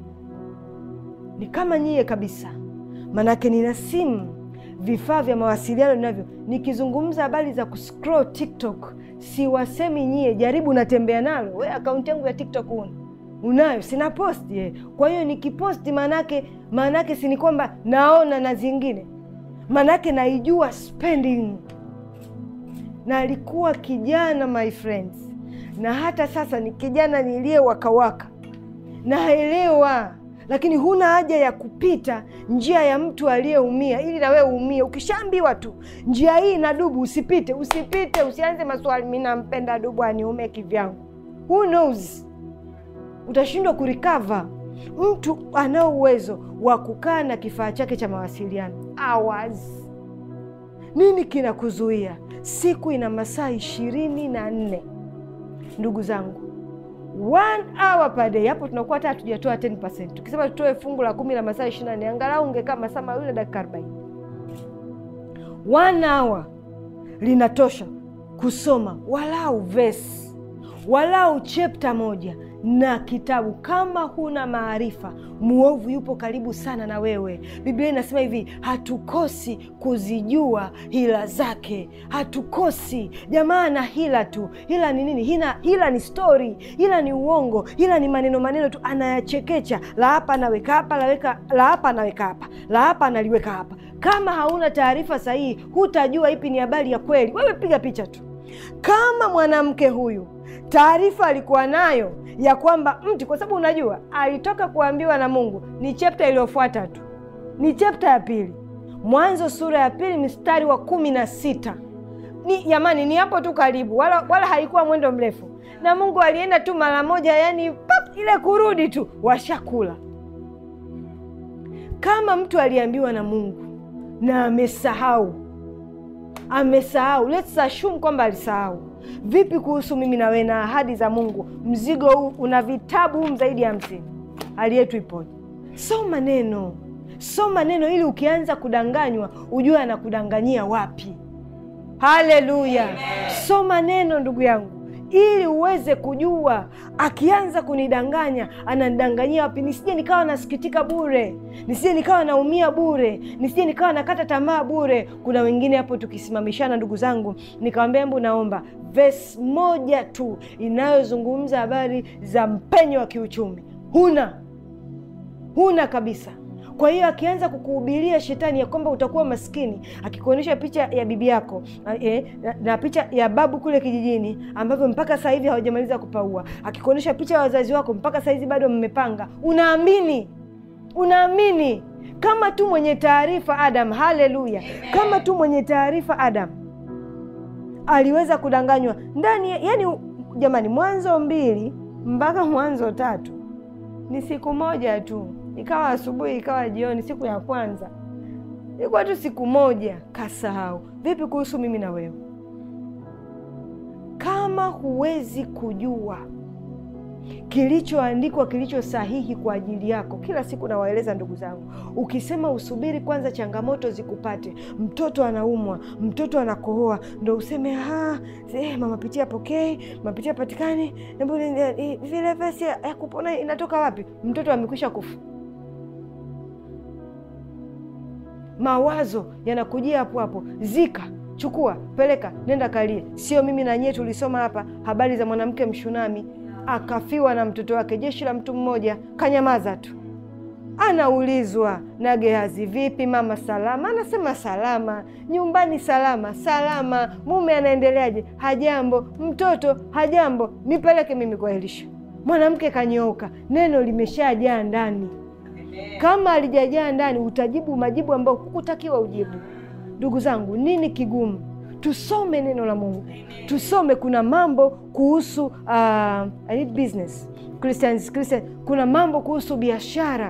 ni kama nyie kabisa manake nina simu vifaa vya mawasiliano ninavyo nikizungumza habari za kuscroll tiktok siwasemi nyie jaribu natembea nalo we akaunti yangu ya tiktok una unayo sina posti eh. kwa hiyo nikiposti maanake maanake sini kwamba naona na zingine maanake naijua spending na alikuwa kijana my friends na hata sasa ni kijana niliye wakawaka naelewa lakini huna haja ya kupita njia ya mtu aliyeumia ili na wewe uumie ukishaambiwa tu njia hii na dubu usipite usipite usianze maswali mi nampenda dubu aniume kivyangu who knows utashindwa kurikava mtu anao uwezo wa kukaa na kifaa chake cha mawasiliano hours nini kinakuzuia siku ina masaa ishirini na nne ndugu zangu one hour per day hapo tunakuwa hata hatujatoa 10%. tukisema tutoe fungu la kumi la masaa ishiri na nne angalau ungekaa masaa mawili na dakika arobaini one hour linatosha kusoma walau vesi walau chepta moja na kitabu kama huna maarifa mwovu yupo karibu sana na wewe biblia inasema hivi hatukosi kuzijua hila zake hatukosi jamaa na hila tu hila ni nini hila, hila ni stori hila ni uongo hila ni maneno maneno tu anayachekecha la hapa anaweka hapa laweka la hapa anaweka hapa la hapa analiweka hapa kama hauna taarifa sahihi hutajua ipi ni habari ya kweli wewe piga picha tu kama mwanamke huyu taarifa alikuwa nayo ya kwamba mti kwa sababu unajua alitoka kuambiwa na mungu ni chepta iliyofuata tu ni chepta ya pili mwanzo sura ya pili mstari wa kumi na sita ni jamani, ni hapo tu karibu, wala wala haikuwa mwendo mrefu, na Mungu alienda tu mara moja, yani pap, ile kurudi tu washakula. Kama mtu aliambiwa na Mungu na amesahau, amesahau, let's assume kwamba alisahau. Vipi kuhusu mimi na wewe na ahadi za Mungu? Mzigo huu una vitabu humu zaidi ya hamsini. Hali yetu ipoje? Soma neno, soma neno ili ukianza kudanganywa ujue anakudanganyia wapi. Haleluya! Soma neno ndugu yangu, ili uweze kujua akianza kunidanganya ananidanganyia wapi, nisije nikawa nasikitika bure, nisije nikawa naumia bure, nisije nikawa nakata tamaa bure. Kuna wengine hapo tukisimamishana, ndugu zangu, nikawambia hebu naomba vesi moja tu inayozungumza habari za mpenyo wa kiuchumi, huna huna kabisa. Kwa hiyo akianza kukuhubiria shetani ya kwamba utakuwa maskini, akikuonyesha picha ya bibi yako eh, na, na picha ya babu kule kijijini ambavyo mpaka saa hivi hawajamaliza kupaua, akikuonyesha picha ya wazazi wako mpaka saa hizi bado mmepanga, unaamini unaamini kama tu mwenye taarifa Adam. Haleluya! Kama tu mwenye taarifa Adam aliweza kudanganywa ndani, yani jamani, Mwanzo mbili mpaka Mwanzo tatu ni siku moja tu, ikawa asubuhi ikawa jioni. Siku ya kwanza ilikuwa tu siku moja, kasahau. Vipi kuhusu mimi na wewe? Kama huwezi kujua kilichoandikwa kilicho sahihi kwa ajili yako. Kila siku nawaeleza ndugu zangu, ukisema usubiri kwanza changamoto zikupate, mtoto anaumwa, mtoto anakohoa, ndo useme eh, mama pitia pokei, mama pitia patikani, vile vesi ya kupona inatoka wapi? Mtoto amekwisha kufa. Mawazo yanakujia hapo hapo, zika chukua, peleka, nenda kalie. Sio mimi na nyie tulisoma hapa habari za mwanamke Mshunami akafiwa na mtoto wake, jeshi la mtu mmoja, kanyamaza tu. Anaulizwa na Gehazi, vipi mama, salama? Anasema salama, nyumbani salama, salama. Mume anaendeleaje? Hajambo. Mtoto hajambo, nipeleke mimi kwa Elisha. Mwanamke kanyooka, neno limeshajaa ndani. Kama alijajaa ndani, utajibu majibu ambayo hukutakiwa ujibu. Ndugu zangu, nini kigumu? Tusome neno la Mungu, tusome. Kuna mambo kuhusu uh, I need business Christians, Christian. Kuna mambo kuhusu biashara.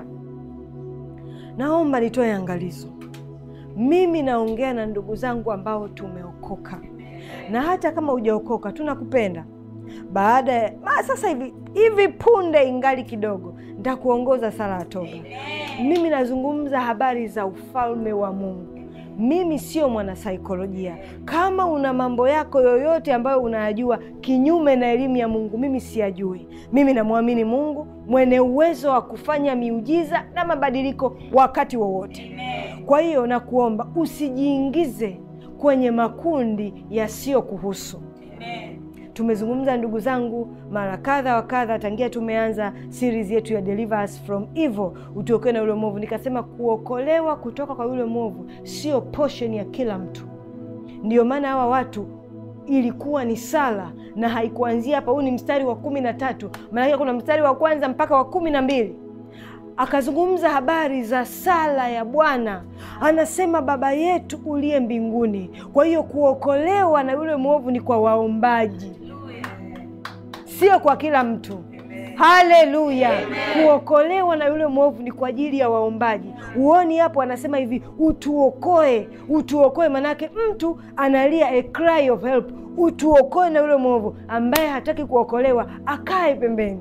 Naomba nitoe angalizo. Mimi naongea na ndugu zangu ambao tumeokoka, na hata kama hujaokoka tunakupenda. Baada ya sasa hivi hivi punde, ingali kidogo, nitakuongoza sala ya toba. Mimi nazungumza habari za ufalme wa Mungu. Mimi sio mwanasaikolojia. Kama una mambo yako yoyote ambayo unayajua kinyume na elimu ya Mungu, mimi siyajui. Mimi namwamini Mungu mwenye uwezo wa kufanya miujiza na mabadiliko wakati wowote. Kwa hiyo nakuomba usijiingize kwenye makundi yasiyokuhusu. Tumezungumza ndugu zangu mara kadha wa kadha tangia tumeanza series yetu ya Deliver Us from Evil, utuokoe na yule mwovu. Nikasema kuokolewa kutoka kwa yule mwovu sio portion ya kila mtu. Ndiyo maana hawa watu ilikuwa ni sala na haikuanzia hapa. Huu ni mstari wa kumi na tatu, maanake kuna mstari wa kwanza mpaka wa kumi na mbili akazungumza habari za sala ya Bwana. Anasema Baba yetu uliye mbinguni. Kwa hiyo kuokolewa na yule mwovu ni kwa waombaji, sio kwa kila mtu. Haleluya! Kuokolewa na yule mwovu ni kwa ajili ya waombaji. Uoni hapo anasema hivi, utuokoe, utuokoe. Manake mtu analia a cry of help, utuokoe na yule mwovu. Ambaye hataki kuokolewa akae pembeni.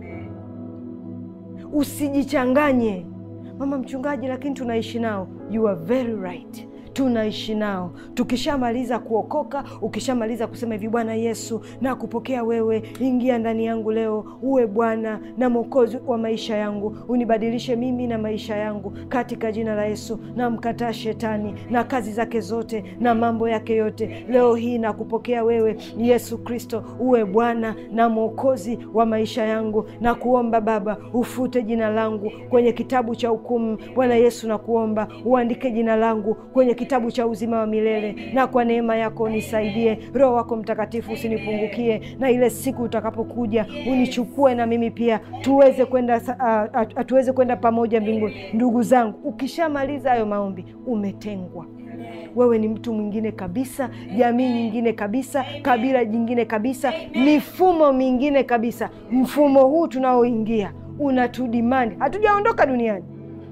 Usijichanganye, mama mchungaji, lakini tunaishi nao. You are very right, tunaishi nao. Tukishamaliza kuokoka, ukishamaliza kusema hivi, Bwana Yesu na kupokea wewe, ingia ndani yangu leo, uwe Bwana na Mwokozi wa maisha yangu, unibadilishe mimi na maisha yangu katika jina la Yesu. Namkataa shetani na kazi zake zote na mambo yake yote. Leo hii nakupokea wewe Yesu Kristo, uwe Bwana na Mwokozi wa maisha yangu, na kuomba Baba ufute jina langu kwenye kitabu cha hukumu. Bwana Yesu, nakuomba uandike jina langu kwenye kitabu cha uzima wa milele, na kwa neema yako unisaidie. Roho wako Mtakatifu usinipungukie, na ile siku utakapokuja unichukue na mimi pia tuweze kwenda uh, tuweze kwenda pamoja mbinguni. Ndugu zangu, ukishamaliza hayo maombi umetengwa wewe ni mtu mwingine kabisa, jamii nyingine kabisa, kabila jingine kabisa, mifumo mingine kabisa. Mfumo huu tunaoingia unatudimandi. Hatujaondoka duniani,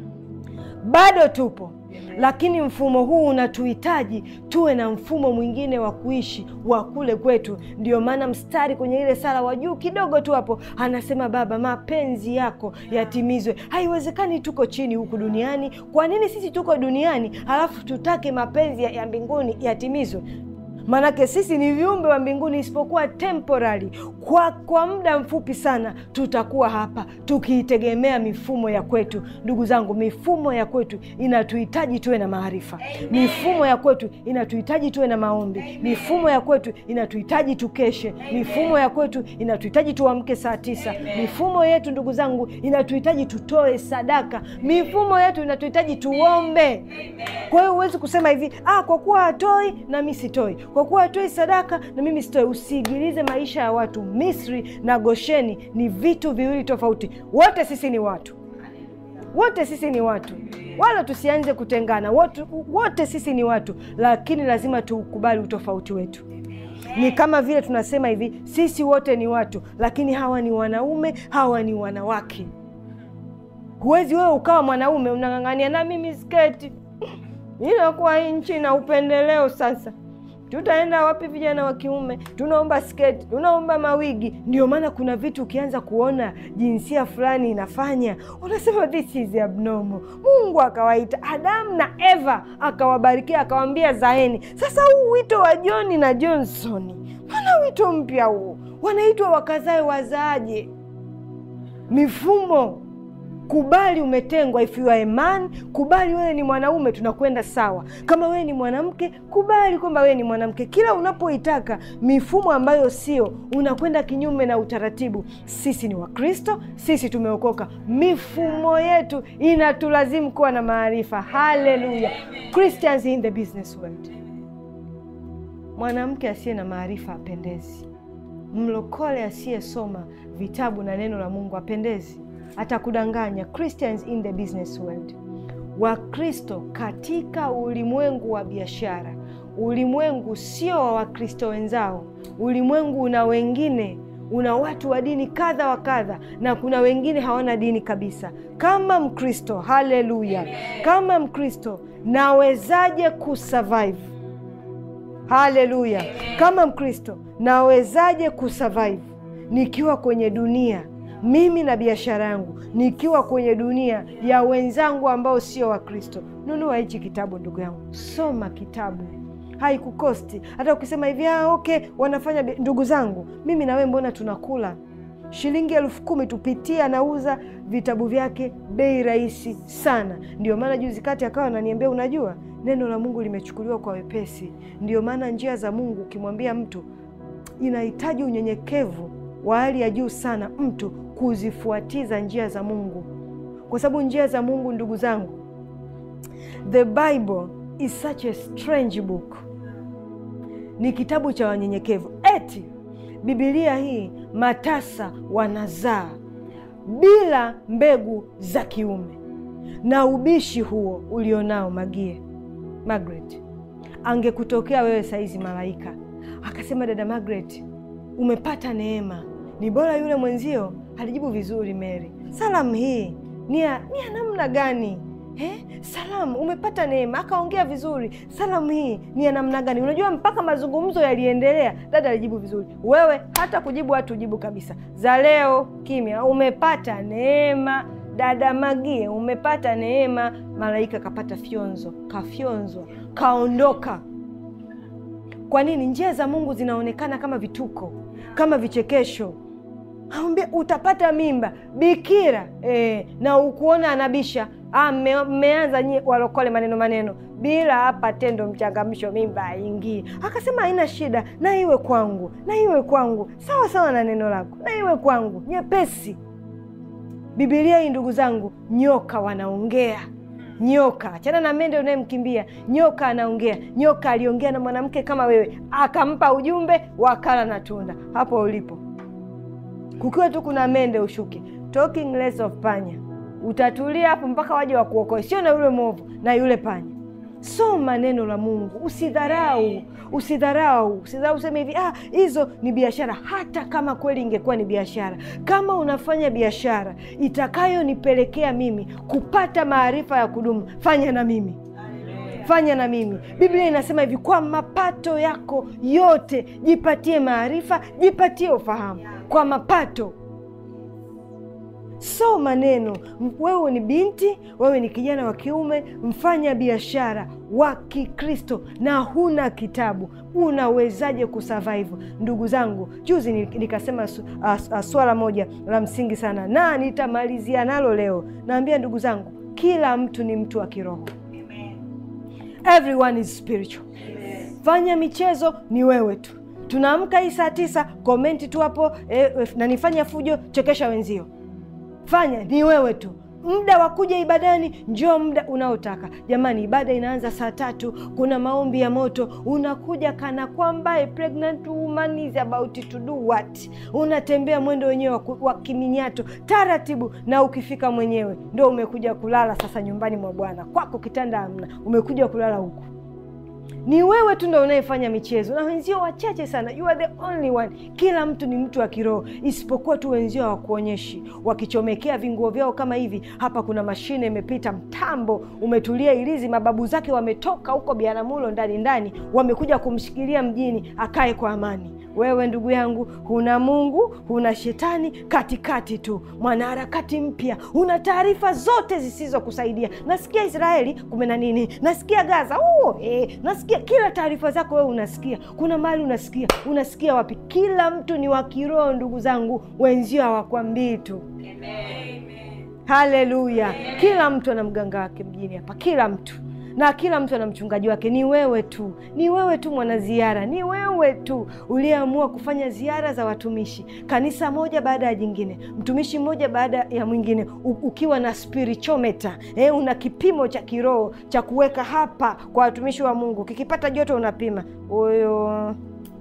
bado tupo, lakini mfumo huu unatuhitaji tuwe na mfumo mwingine wa kuishi wa kule kwetu. Ndio maana mstari kwenye ile sala wa juu kidogo tu hapo anasema, Baba, mapenzi yako yatimizwe. Haiwezekani tuko chini huku duniani. Kwa nini sisi tuko duniani halafu tutake mapenzi ya mbinguni yatimizwe? Maanake sisi ni viumbe wa mbinguni, isipokuwa temporary, kwa kwa muda mfupi sana tutakuwa hapa tukiitegemea mifumo ya kwetu. Ndugu zangu, mifumo ya kwetu inatuhitaji tuwe na maarifa. Mifumo ya kwetu inatuhitaji tuwe na maombi. Mifumo ya kwetu inatuhitaji tukeshe. Mifumo ya kwetu inatuhitaji tuamke saa tisa. Mifumo yetu ndugu zangu inatuhitaji tutoe sadaka. Mifumo yetu inatuhitaji tuombe. Kwa hiyo huwezi kusema hivi, ah, kwa kuwa hatoi na mi sitoi kwa kuwa hatoi sadaka na mimi sitoi. Usiigilize maisha ya watu. Misri na Gosheni ni vitu viwili tofauti. Wote sisi ni watu, wote sisi ni watu, wala tusianze kutengana. Wote, wote sisi ni watu, lakini lazima tuukubali utofauti wetu. Ni kama vile tunasema hivi, sisi wote ni watu, lakini hawa ni wanaume, hawa ni wanawake. Huwezi wewe ukawa mwanaume unang'ang'ania na mimi sketi. Inakuwa nchi na upendeleo sasa Tutaenda wapi? Vijana wa kiume tunaomba sketi, tunaomba mawigi. Ndio maana kuna vitu ukianza kuona jinsia fulani inafanya unasema this is abnormal. Mungu akawaita Adamu na Eva akawabarikia, akawambia zaeni. Sasa huu wito wa John na Johnson, mana wito mpya huu, wanaitwa wakazae wazaaje? Mifumo Kubali umetengwa. If you are a man, kubali wewe ni mwanaume, tunakwenda sawa. Kama wewe ni mwanamke, kubali kwamba wewe ni mwanamke. Kila unapoitaka mifumo ambayo sio, unakwenda kinyume na utaratibu. Sisi ni Wakristo, sisi tumeokoka. Mifumo yetu inatulazimu kuwa na maarifa. Haleluya! Christians in the business world. Mwanamke asiye na maarifa apendezi. Mlokole asiyesoma vitabu na neno la Mungu apendezi atakudanganya. Christians in the business world, Wakristo katika ulimwengu wa biashara. Ulimwengu sio wa Wakristo wenzao, ulimwengu una wengine, una watu wa dini kadha wa kadha, na kuna wengine hawana dini kabisa. Kama Mkristo, haleluya, kama Mkristo nawezaje kusurvive? Haleluya, kama Mkristo nawezaje kusurvive nikiwa kwenye dunia mimi na biashara yangu nikiwa kwenye dunia ya wenzangu ambao sio Wakristo. Nunua hichi kitabu ndugu yangu, soma kitabu, haikukosti. Hata ukisema hivi ah, okay, wanafanya ndugu zangu, mimi na wewe mbona tunakula shilingi elfu kumi tupitie, anauza vitabu vyake bei rahisi sana. Ndio maana juzi kati akawa ananiambia, unajua neno la Mungu limechukuliwa kwa wepesi. Ndio maana njia za Mungu ukimwambia mtu, inahitaji unyenyekevu wa hali ya juu sana mtu kuzifuatiza njia za Mungu, kwa sababu njia za Mungu, ndugu zangu, the Bible is such a strange book. Ni kitabu cha wanyenyekevu. Eti Biblia hii matasa wanazaa bila mbegu za kiume, na ubishi huo ulionao Magie Margaret, angekutokea wewe saizi malaika akasema, dada Margaret, umepata neema ni bora yule mwenzio alijibu vizuri. Mary, salamu hii ni ya namna gani? Eh, salamu umepata neema, akaongea vizuri. Salamu hii ni ya namna gani? Unajua, mpaka mazungumzo yaliendelea, dada alijibu vizuri. Wewe hata kujibu hatu ujibu kabisa, za leo kimya. Umepata neema dada Magie, umepata neema. Malaika kapata fyonzo, kafyonzwa, kaondoka. Kwa nini? Njia za Mungu zinaonekana kama vituko, kama vichekesho. Ambia utapata mimba bikira e, na ukuona anabisha. Mmeanza nyie walokole maneno maneno bila hapa tendo mchangamsho, mimba aingii. Akasema haina shida, na iwe kwangu, na iwe kwangu sawa sawa na neno lako, na iwe kwangu nyepesi. Bibilia hii ndugu zangu, nyoka wanaongea nyoka achana na mende unayemkimbia. Nyoka anaongea. Nyoka aliongea na mwanamke kama wewe, akampa ujumbe, wakala na tunda. Hapo ulipo kukiwa tu kuna mende, ushuke. Talking less of panya, utatulia hapo mpaka waje wakuokoe, sio na yule mwovu na yule panya. Soma neno la Mungu, usidharau, usidharau, usidharau useme hivi ah, hizo ni biashara. Hata kama kweli ingekuwa ni biashara, kama unafanya biashara itakayonipelekea mimi kupata maarifa ya kudumu, fanya na mimi fanya na mimi. Biblia inasema hivi, kwa mapato yako yote jipatie maarifa, jipatie ufahamu. Kwa mapato Soma neno. Wewe ni binti, wewe ni kijana wa kiume, mfanya biashara wa Kikristo na huna kitabu, unawezaje kusurvive? Ndugu zangu, juzi nikasema su, uh, uh, swala moja la msingi sana, na nitamalizia nalo leo. Naambia ndugu zangu, kila mtu ni mtu wa kiroho. Everyone is spiritual. Fanya michezo ni wewe tu. Tunaamka hii saa tisa, komenti tu hapo eh, na nifanya fujo, chekesha wenzio Fanya ni wewe tu. Muda wa kuja ibadani, njoo muda unaotaka. Jamani, ibada inaanza saa tatu. Kuna maombi ya moto, unakuja kana kwamba a pregnant woman is about to do what. Unatembea mwendo wenyewe wa kiminyato taratibu, na ukifika mwenyewe ndo umekuja kulala sasa nyumbani mwa Bwana. Kwako kitanda hamna, umekuja kulala huku ni wewe tu ndo unayefanya michezo na wenzio wachache sana. You are the only one. Kila mtu ni mtu wa kiroho, isipokuwa tu wenzio hawakuonyeshi, wakichomekea vinguo vyao kama hivi. Hapa kuna mashine imepita, mtambo umetulia ilizi, mababu zake wametoka huko Biaramulo ndani ndani, wamekuja kumshikilia mjini akae kwa amani. Wewe ndugu yangu, huna Mungu, huna shetani, katikati tu, mwanaharakati mpya, una taarifa zote zisizokusaidia. Nasikia Israeli kumena nini, nasikia Gaza uh, eh, nasikia kila taarifa zako wewe unasikia. Kuna mahali unasikia, unasikia wapi? Kila mtu ni wa kiroho ndugu zangu, wenzio hawakwambii tu. Haleluya! Kila mtu ana mganga wake mjini hapa, kila mtu na kila mtu ana mchungaji wake. Ni wewe tu, ni wewe tu mwanaziara, ni wewe tu uliyeamua kufanya ziara za watumishi, kanisa moja baada ya jingine, mtumishi mmoja baada ya mwingine, ukiwa na spiritometer eh, una kipimo cha kiroho cha kuweka hapa kwa watumishi wa Mungu. Kikipata joto unapima huyo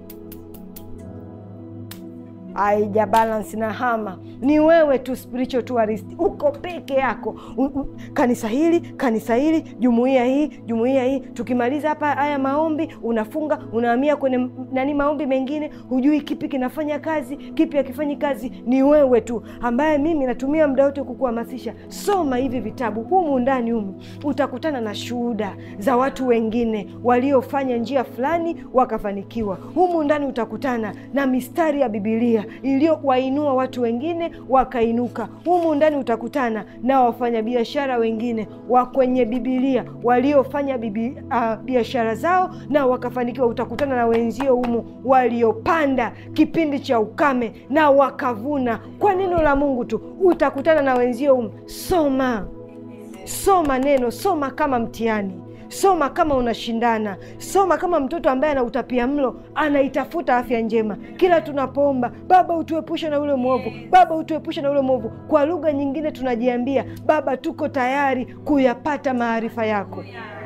haija balance na hama. Ni wewe tu spiritual tourist, uko peke yako. U, u, kanisa hili kanisa hili, jumuiya hii jumuiya hii. Tukimaliza hapa haya maombi, unafunga unahamia kwenye nani, maombi mengine, hujui kipi kinafanya kazi, kipi hakifanyi kazi. Ni wewe tu ambaye mimi natumia muda wote kukuhamasisha, soma hivi vitabu. Humu ndani humu utakutana na shuhuda za watu wengine waliofanya njia fulani wakafanikiwa. Humu ndani utakutana na mistari ya Bibilia iliyowainua watu wengine wakainuka. Humu ndani utakutana na wafanyabiashara wengine wa kwenye Bibilia waliofanya bibi, uh, biashara zao na wakafanikiwa. Utakutana na wenzio humu waliopanda kipindi cha ukame na wakavuna kwa neno la Mungu tu. Utakutana na wenzio humu. Soma, soma neno, soma kama mtihani Soma kama unashindana, soma kama mtoto ambaye ana utapia mlo anaitafuta afya njema. Kila tunapoomba Baba utuepushe na ule mwovu, Baba utuepushe na ule mwovu, kwa lugha nyingine tunajiambia Baba, tuko tayari kuyapata maarifa yako.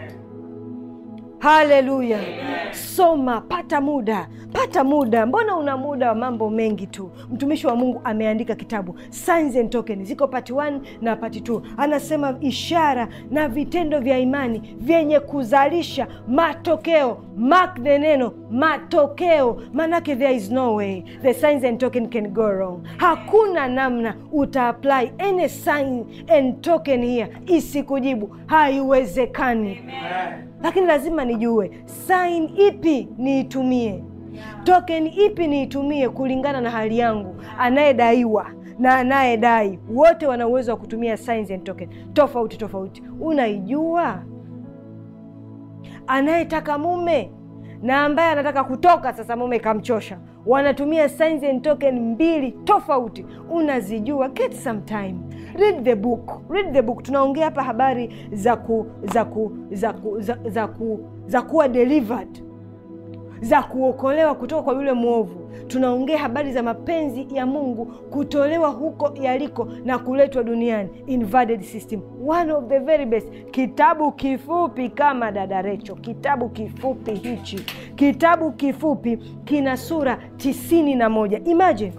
Haleluya! Soma, pata muda, pata muda. Mbona una muda wa mambo mengi tu? Mtumishi wa Mungu ameandika kitabu Signs and Tokens, ziko part 1 na part 2. Anasema ishara na vitendo vya imani vyenye kuzalisha matokeo. Mark the neno matokeo, manake there is no way the signs and token can go wrong. Hakuna namna uta apply any sign and token here isikujibu, haiwezekani. Lakini lazima nijue sign ipi niitumie, token ipi niitumie kulingana na hali yangu. Anayedaiwa na anayedai wote wana uwezo wa kutumia signs and token tofauti tofauti. Unaijua? Anayetaka mume na ambaye anataka kutoka sasa, mume kamchosha, wanatumia signs and token mbili tofauti. Unazijua? Get some time, read the book, read the book. Tunaongea hapa habari za ku, za ku, za ku, za, za ku, za kuwa delivered za kuokolewa kutoka kwa yule mwovu. Tunaongea habari za mapenzi ya Mungu kutolewa huko yaliko na kuletwa duniani, inverted system, one of the very best. Kitabu kifupi kama dada Recho, kitabu kifupi hichi, kitabu kifupi kina sura tisini na moja. Imagine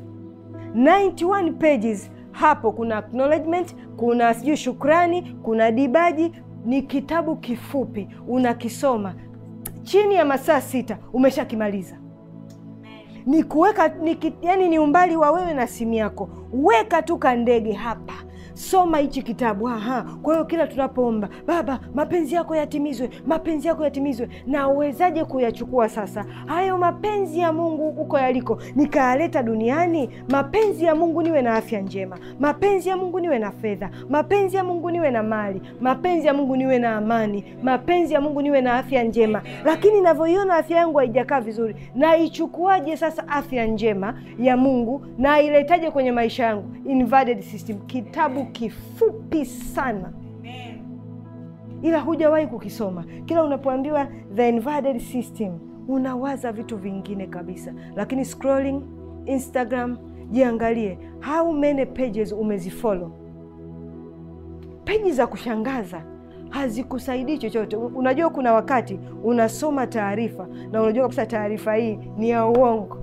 91 pages hapo kuna acknowledgement, kuna sijui shukrani, kuna dibaji ni kitabu kifupi, unakisoma chini ya masaa sita umeshakimaliza. Ni kuweka ni, yani ni umbali wa wewe na simu yako, weka tu kandege hapa Soma hichi kitabu. Aha, kwa hiyo kila tunapoomba Baba, mapenzi yako yatimizwe, mapenzi yako yatimizwe, na uwezaje kuyachukua sasa hayo mapenzi ya Mungu huko yaliko, nikayaleta duniani? Mapenzi ya Mungu niwe na afya njema, mapenzi ya Mungu niwe na fedha, mapenzi ya Mungu niwe na mali, mapenzi ya Mungu niwe na amani, mapenzi ya Mungu niwe na afya njema. Lakini navyoiona afya yangu haijakaa vizuri, naichukuaje sasa afya njema ya Mungu na iletaje kwenye maisha yangu? Inverted system, kitabu kifupi sana ila hujawahi kukisoma. Kila unapoambiwa the inverted system unawaza vitu vingine kabisa, lakini scrolling Instagram, jiangalie how many pages umezifollow. Peji za kushangaza hazikusaidii chochote. Unajua, kuna wakati unasoma taarifa na unajua kabisa taarifa hii ni ya uongo,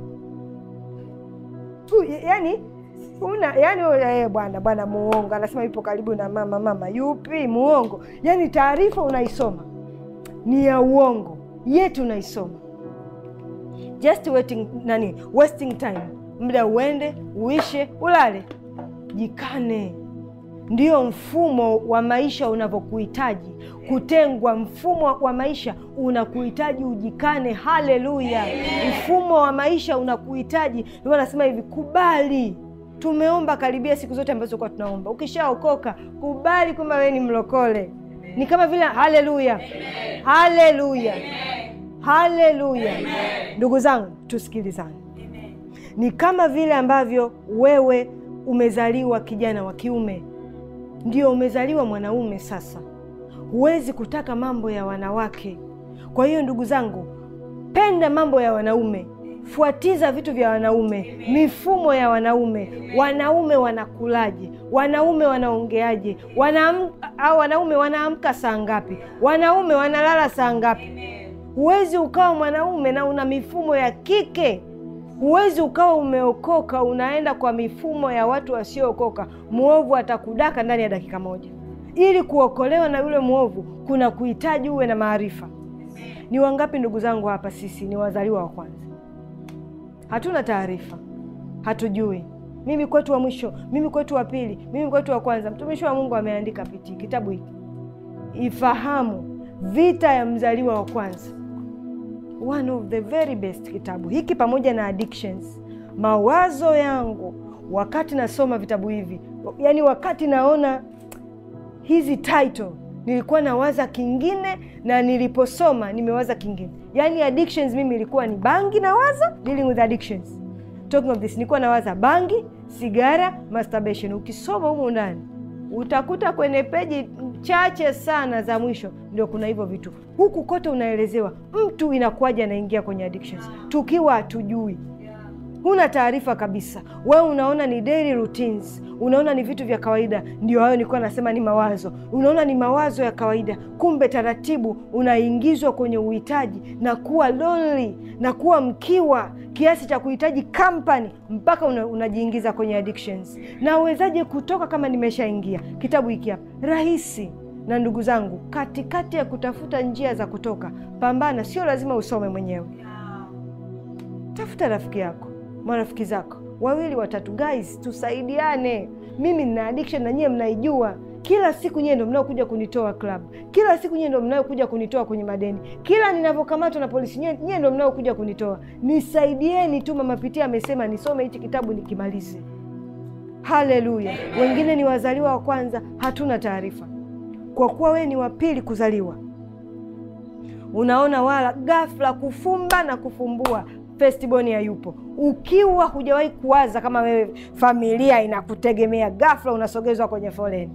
yaani una yani, eh, bwana bwana muongo, anasema yupo karibu na mama. Mama yupi muongo? Yani taarifa unaisoma ni ya uongo, yetu unaisoma just waiting, nani wasting time, muda uende uishe, ulale, jikane. Ndio mfumo wa maisha unavyokuhitaji kutengwa. Mfumo wa maisha unakuhitaji ujikane. Haleluya! Mfumo wa maisha unakuhitaji, ndio anasema hivi, kubali Tumeomba karibia siku zote ambazo kwa tunaomba. Ukishaokoka kubali kwamba wewe ni mlokole. Ni kama vile haleluya, haleluya, haleluya. Ndugu zangu, tusikilizane. Ni kama vile ambavyo wewe umezaliwa kijana wa kiume, ndio umezaliwa mwanaume. Sasa huwezi kutaka mambo ya wanawake. Kwa hiyo ndugu zangu, penda mambo ya wanaume Fuatiza vitu vya wanaume, mifumo ya wanaume. Wanaume wanakulaje? Wanaume wanaongeaje? Wana, au wanaume wanaamka saa ngapi? Wanaume wanalala saa ngapi? Huwezi ukawa mwanaume na una mifumo ya kike. Huwezi ukawa umeokoka unaenda kwa mifumo ya watu wasiookoka. Mwovu atakudaka ndani ya dakika moja. Ili kuokolewa na yule mwovu, kuna kuhitaji uwe na maarifa. Ni wangapi ndugu zangu hapa sisi ni wazaliwa wa kwanza? Hatuna taarifa, hatujui. Mimi kwetu wa mwisho, mimi kwetu wa pili, mimi kwetu wa kwanza. Mtumishi wa Mungu ameandika pitii kitabu hiki, ifahamu vita ya mzaliwa wa kwanza, one of the very best kitabu hiki, pamoja na addictions. Mawazo yangu wakati nasoma vitabu hivi, yani wakati naona hizi title nilikuwa nawaza kingine na niliposoma nimewaza kingine. Yani addictions mimi ilikuwa ni bangi, nawaza dealing with addictions. Talking of this, nilikuwa nawaza bangi, sigara, masturbation. Ukisoma humu ndani utakuta kwenye peji chache sana za mwisho ndio kuna hivyo vitu. Huku kote unaelezewa mtu inakuwaje anaingia kwenye addictions, tukiwa hatujui huna taarifa kabisa. Wewe unaona ni daily routines, unaona ni vitu vya kawaida. Ndio hayo nilikuwa nasema ni mawazo, unaona ni mawazo ya kawaida, kumbe taratibu unaingizwa kwenye uhitaji na kuwa lonely na kuwa mkiwa kiasi cha kuhitaji company mpaka una, unajiingiza kwenye addictions. Na uwezaje kutoka kama nimeshaingia? Kitabu hiki hapa rahisi. Na ndugu zangu, katikati ya kutafuta njia za kutoka, pambana. Sio lazima usome mwenyewe, tafuta rafiki yako marafiki zako wawili watatu, guys, tusaidiane. Mimi nina addiction na nyie mnaijua. Kila siku nyie ndo mnaokuja kunitoa club, kila siku nyie ndo mnaokuja kunitoa kwenye madeni, kila ninavyokamatwa na polisi nyie, nyie ndo mnaokuja kunitoa. Nisaidieni tu. Mama Pitia amesema nisome hichi kitabu nikimalize. Haleluya! Wengine ni wazaliwa wa kwanza, hatuna taarifa. Kwa kuwa wewe ni wa pili kuzaliwa, unaona wala ghafla kufumba na kufumbua Firstborn hayupo. Ukiwa hujawahi kuwaza kama wewe familia inakutegemea, ghafla unasogezwa kwenye foleni.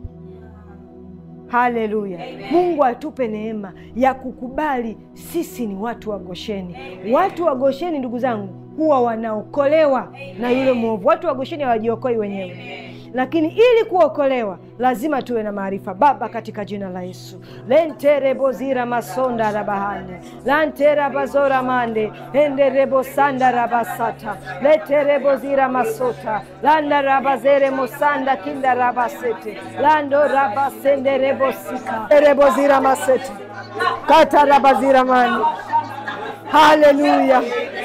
Haleluya! Mungu atupe neema ya kukubali sisi ni watu wa Gosheni. Watu wa Gosheni, ndugu zangu, huwa wanaokolewa na yule mwovu. Watu wa Gosheni hawajiokoi wenyewe, lakini ili kuokolewa lazima tuwe na maarifa. Baba, katika jina la Yesu lenterebozira masonda rabahane lanterabazora mande enderebosanda rabasata leterebozira masota landa rabazere mosanda kinda rabasete lando rabasenderebosika erebozira masete kata rabazira mande haleluya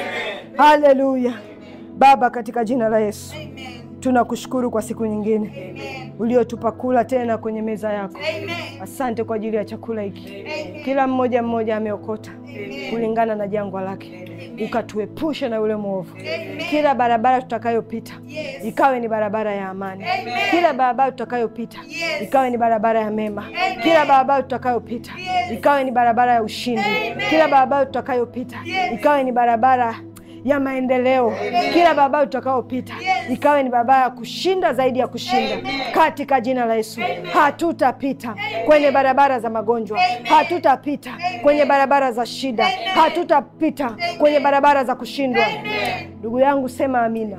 haleluya baba katika jina la yesu tunakushukuru kwa siku nyingine uliotupa kula tena kwenye meza yako asante kwa ajili ya chakula hiki kila mmoja mmoja ameokota kulingana na jangwa lake ukatuepushe na yule mwovu kila barabara tutakayopita ikawe ni barabara ya amani kila barabara tutakayopita ikawe ni barabara ya mema kila barabara tutakayopita ikawe ni barabara ya ushindi kila barabara tutakayopita ikawe ni barabara ya maendeleo kila barabara tutakayopita ikawe ni barabara ya kushinda zaidi ya kushinda katika jina la Yesu. Hatutapita kwenye barabara za magonjwa, hatutapita kwenye barabara za shida, hatutapita kwenye barabara za kushindwa. Ndugu yangu sema amina.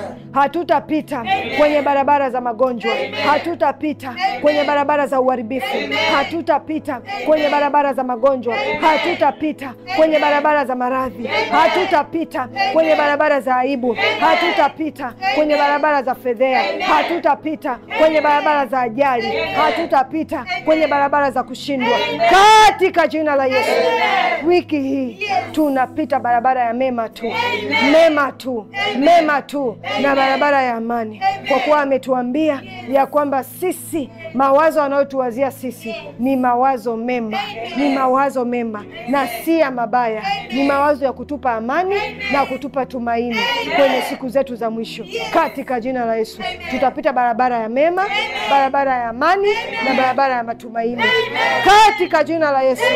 Hatutapita kwenye barabara za magonjwa, hatutapita kwenye barabara za uharibifu, hatutapita kwenye barabara za magonjwa, hatutapita kwenye barabara za maradhi, hatutapita kwenye barabara za aibu, hatutapita kwenye barabara za fedhea, hatutapita kwenye barabara za ajali, hatutapita kwenye barabara za kushindwa katika jina la Yesu. Wiki hii tunapita barabara ya mema tu, mema tu, mema tu na barabara ya amani, kwa kuwa ametuambia ya kwamba sisi mawazo anayotuwazia sisi ni mawazo mema, ni mawazo mema na si ya mabaya, ni mawazo ya kutupa amani na kutupa tumaini kwenye siku zetu za mwisho. Katika jina la Yesu tutapita barabara ya mema, barabara ya amani na barabara ya matumaini. Katika jina la Yesu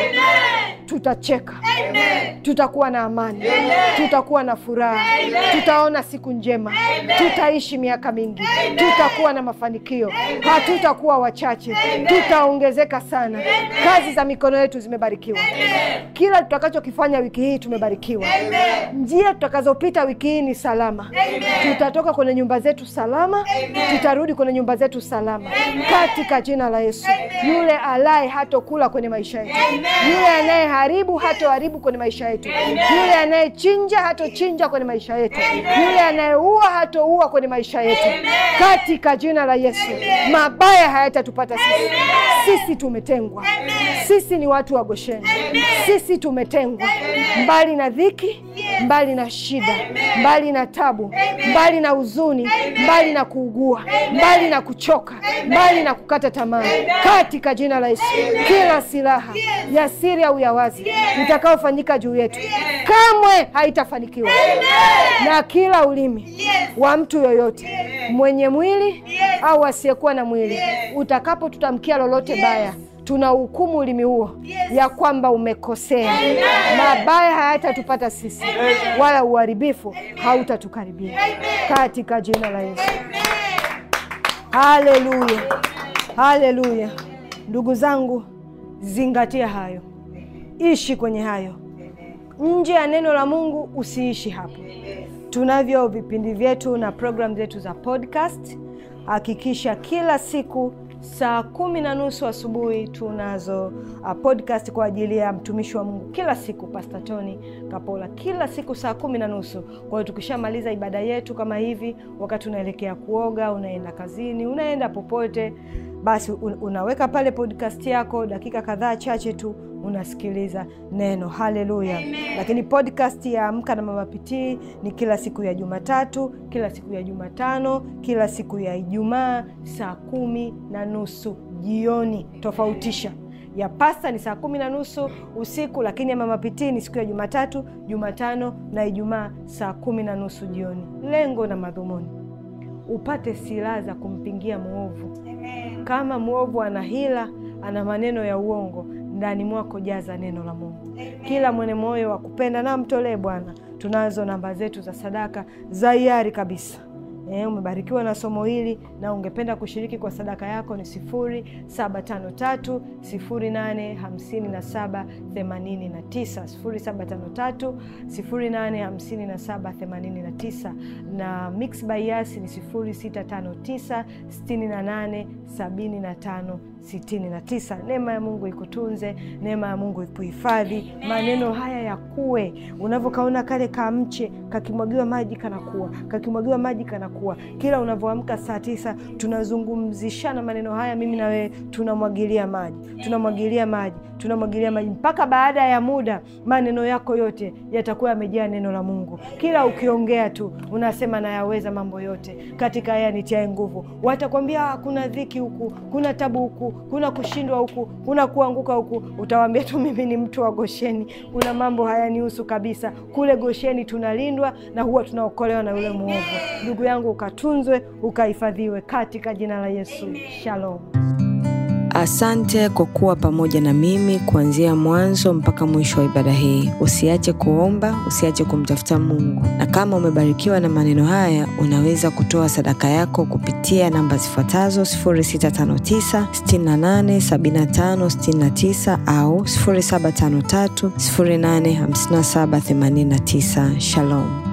tutacheka, tutakuwa na amani, tutakuwa na furaha, tutaona siku njema, tutaishi miaka mingi, tutakuwa na mafanikio, hatutakuwa wachache, tutaongezeka sana. Kazi za mikono yetu zimebarikiwa, kila tutakachokifanya wiki hii tumebarikiwa. Njia tutakazopita wiki hii ni salama, tutatoka kwenye nyumba zetu salama, tutarudi kwenye nyumba zetu salama, katika jina la Yesu. Yule alaye hatokula kwenye maisha yetu, yule anayeharibu hatoharibu kwenye maisha yetu, yule anayechinja hatochinja kwenye maisha yetu, yule anayeua hatoua kwenye maisha yetu, katika jina la Yesu. Mabaya hayatatupata sisi. Sisi tumetengwa, sisi ni watu wa Gosheni, sisi tumetengwa mbali na dhiki, mbali na shida, mbali na tabu, mbali na huzuni, mbali na kuugua, mbali na kuchoka, mbali na kukata tamaa, katika jina la Yesu. Kila silaha ya siri au ya wazi itakayofanyika juu yetu kamwe haitafanikiwa, na kila ulimi wa mtu yoyote mwenye mwili au asiyekuwa na mwili utakapotutamkia lolote baya tuna hukumu ulimi huo ya kwamba umekosea. Mabaya hayatatupata sisi, wala uharibifu hautatukaribia katika jina la Yesu. Haleluya, haleluya. Ndugu zangu, zingatia hayo, ishi kwenye hayo. Nje ya neno la Mungu usiishi hapo. Tunavyo vipindi vyetu na programu zetu za podcast. Hakikisha kila siku saa kumi na nusu asubuhi tunazo uh, podcast kwa ajili ya mtumishi wa Mungu kila siku, Pastor Tony Kapola, kila siku saa kumi na nusu. Kwa hiyo tukishamaliza ibada yetu kama hivi, wakati unaelekea kuoga, unaenda kazini, unaenda popote, basi unaweka pale podcast yako, dakika kadhaa chache tu unasikiliza neno. Haleluya! Lakini podcast ya Amka na Mama Pitii ni kila siku ya Jumatatu, kila siku ya Jumatano, kila siku ya Ijumaa saa kumi na nusu jioni. Tofautisha ya pasta ni saa kumi na nusu usiku, lakini ya Mama Pitii ni siku ya Jumatatu, Jumatano na Ijumaa saa kumi na nusu jioni. Lengo na madhumuni upate silaha za kumpingia mwovu. Kama mwovu ana hila, ana maneno ya uongo ndani mwako jaza neno la Mungu. Kila mwenye moyo wa kupenda na mtolee Bwana. Tunazo namba zetu za sadaka za hiari kabisa. e, umebarikiwa na somo hili na ungependa kushiriki kwa sadaka yako ni sifuri saba tano tatu sifuri nane hamsini na saba themanini na tisa sifuri saba tano tatu sifuri nane hamsini na saba themanini na tisa na mix by yasi ni sifuri sita tano tisa sitini na nane sabini na tano sitini na tisa. Neema ya Mungu ikutunze, neema ya Mungu ikuhifadhi, maneno haya yakuwe. Unavyokaona kale kamche kakimwagiwa maji kanakuwa, kakimwagiwa maji kanakuwa. Kila unavyoamka saa tisa tunazungumzishana maneno haya, mimi na wewe tunamwagilia maji, tunamwagilia maji, tunamwagilia maji mpaka baada ya muda maneno yako yote yatakuwa yamejaa neno la Mungu. Kila ukiongea tu unasema nayaweza mambo yote katika yeye anitiaye nguvu. Watakwambia kuna dhiki huku, kuna tabu huku, kuna kushindwa huku, kuna kuanguka huku. Utawambia tu mimi ni mtu wa Gosheni, kuna mambo hayanihusu kabisa. Kule Gosheni tunalindwa na huwa tunaokolewa na yule mwovu. Ndugu yangu, ukatunzwe ukahifadhiwe katika jina la Yesu. Shalom. Asante kwa kuwa pamoja na mimi kuanzia mwanzo mpaka mwisho wa ibada hii. Usiache kuomba, usiache kumtafuta Mungu, na kama umebarikiwa na maneno haya, unaweza kutoa sadaka yako kupitia namba zifuatazo 0659 68 75 69 au 0753 085789. Shalom.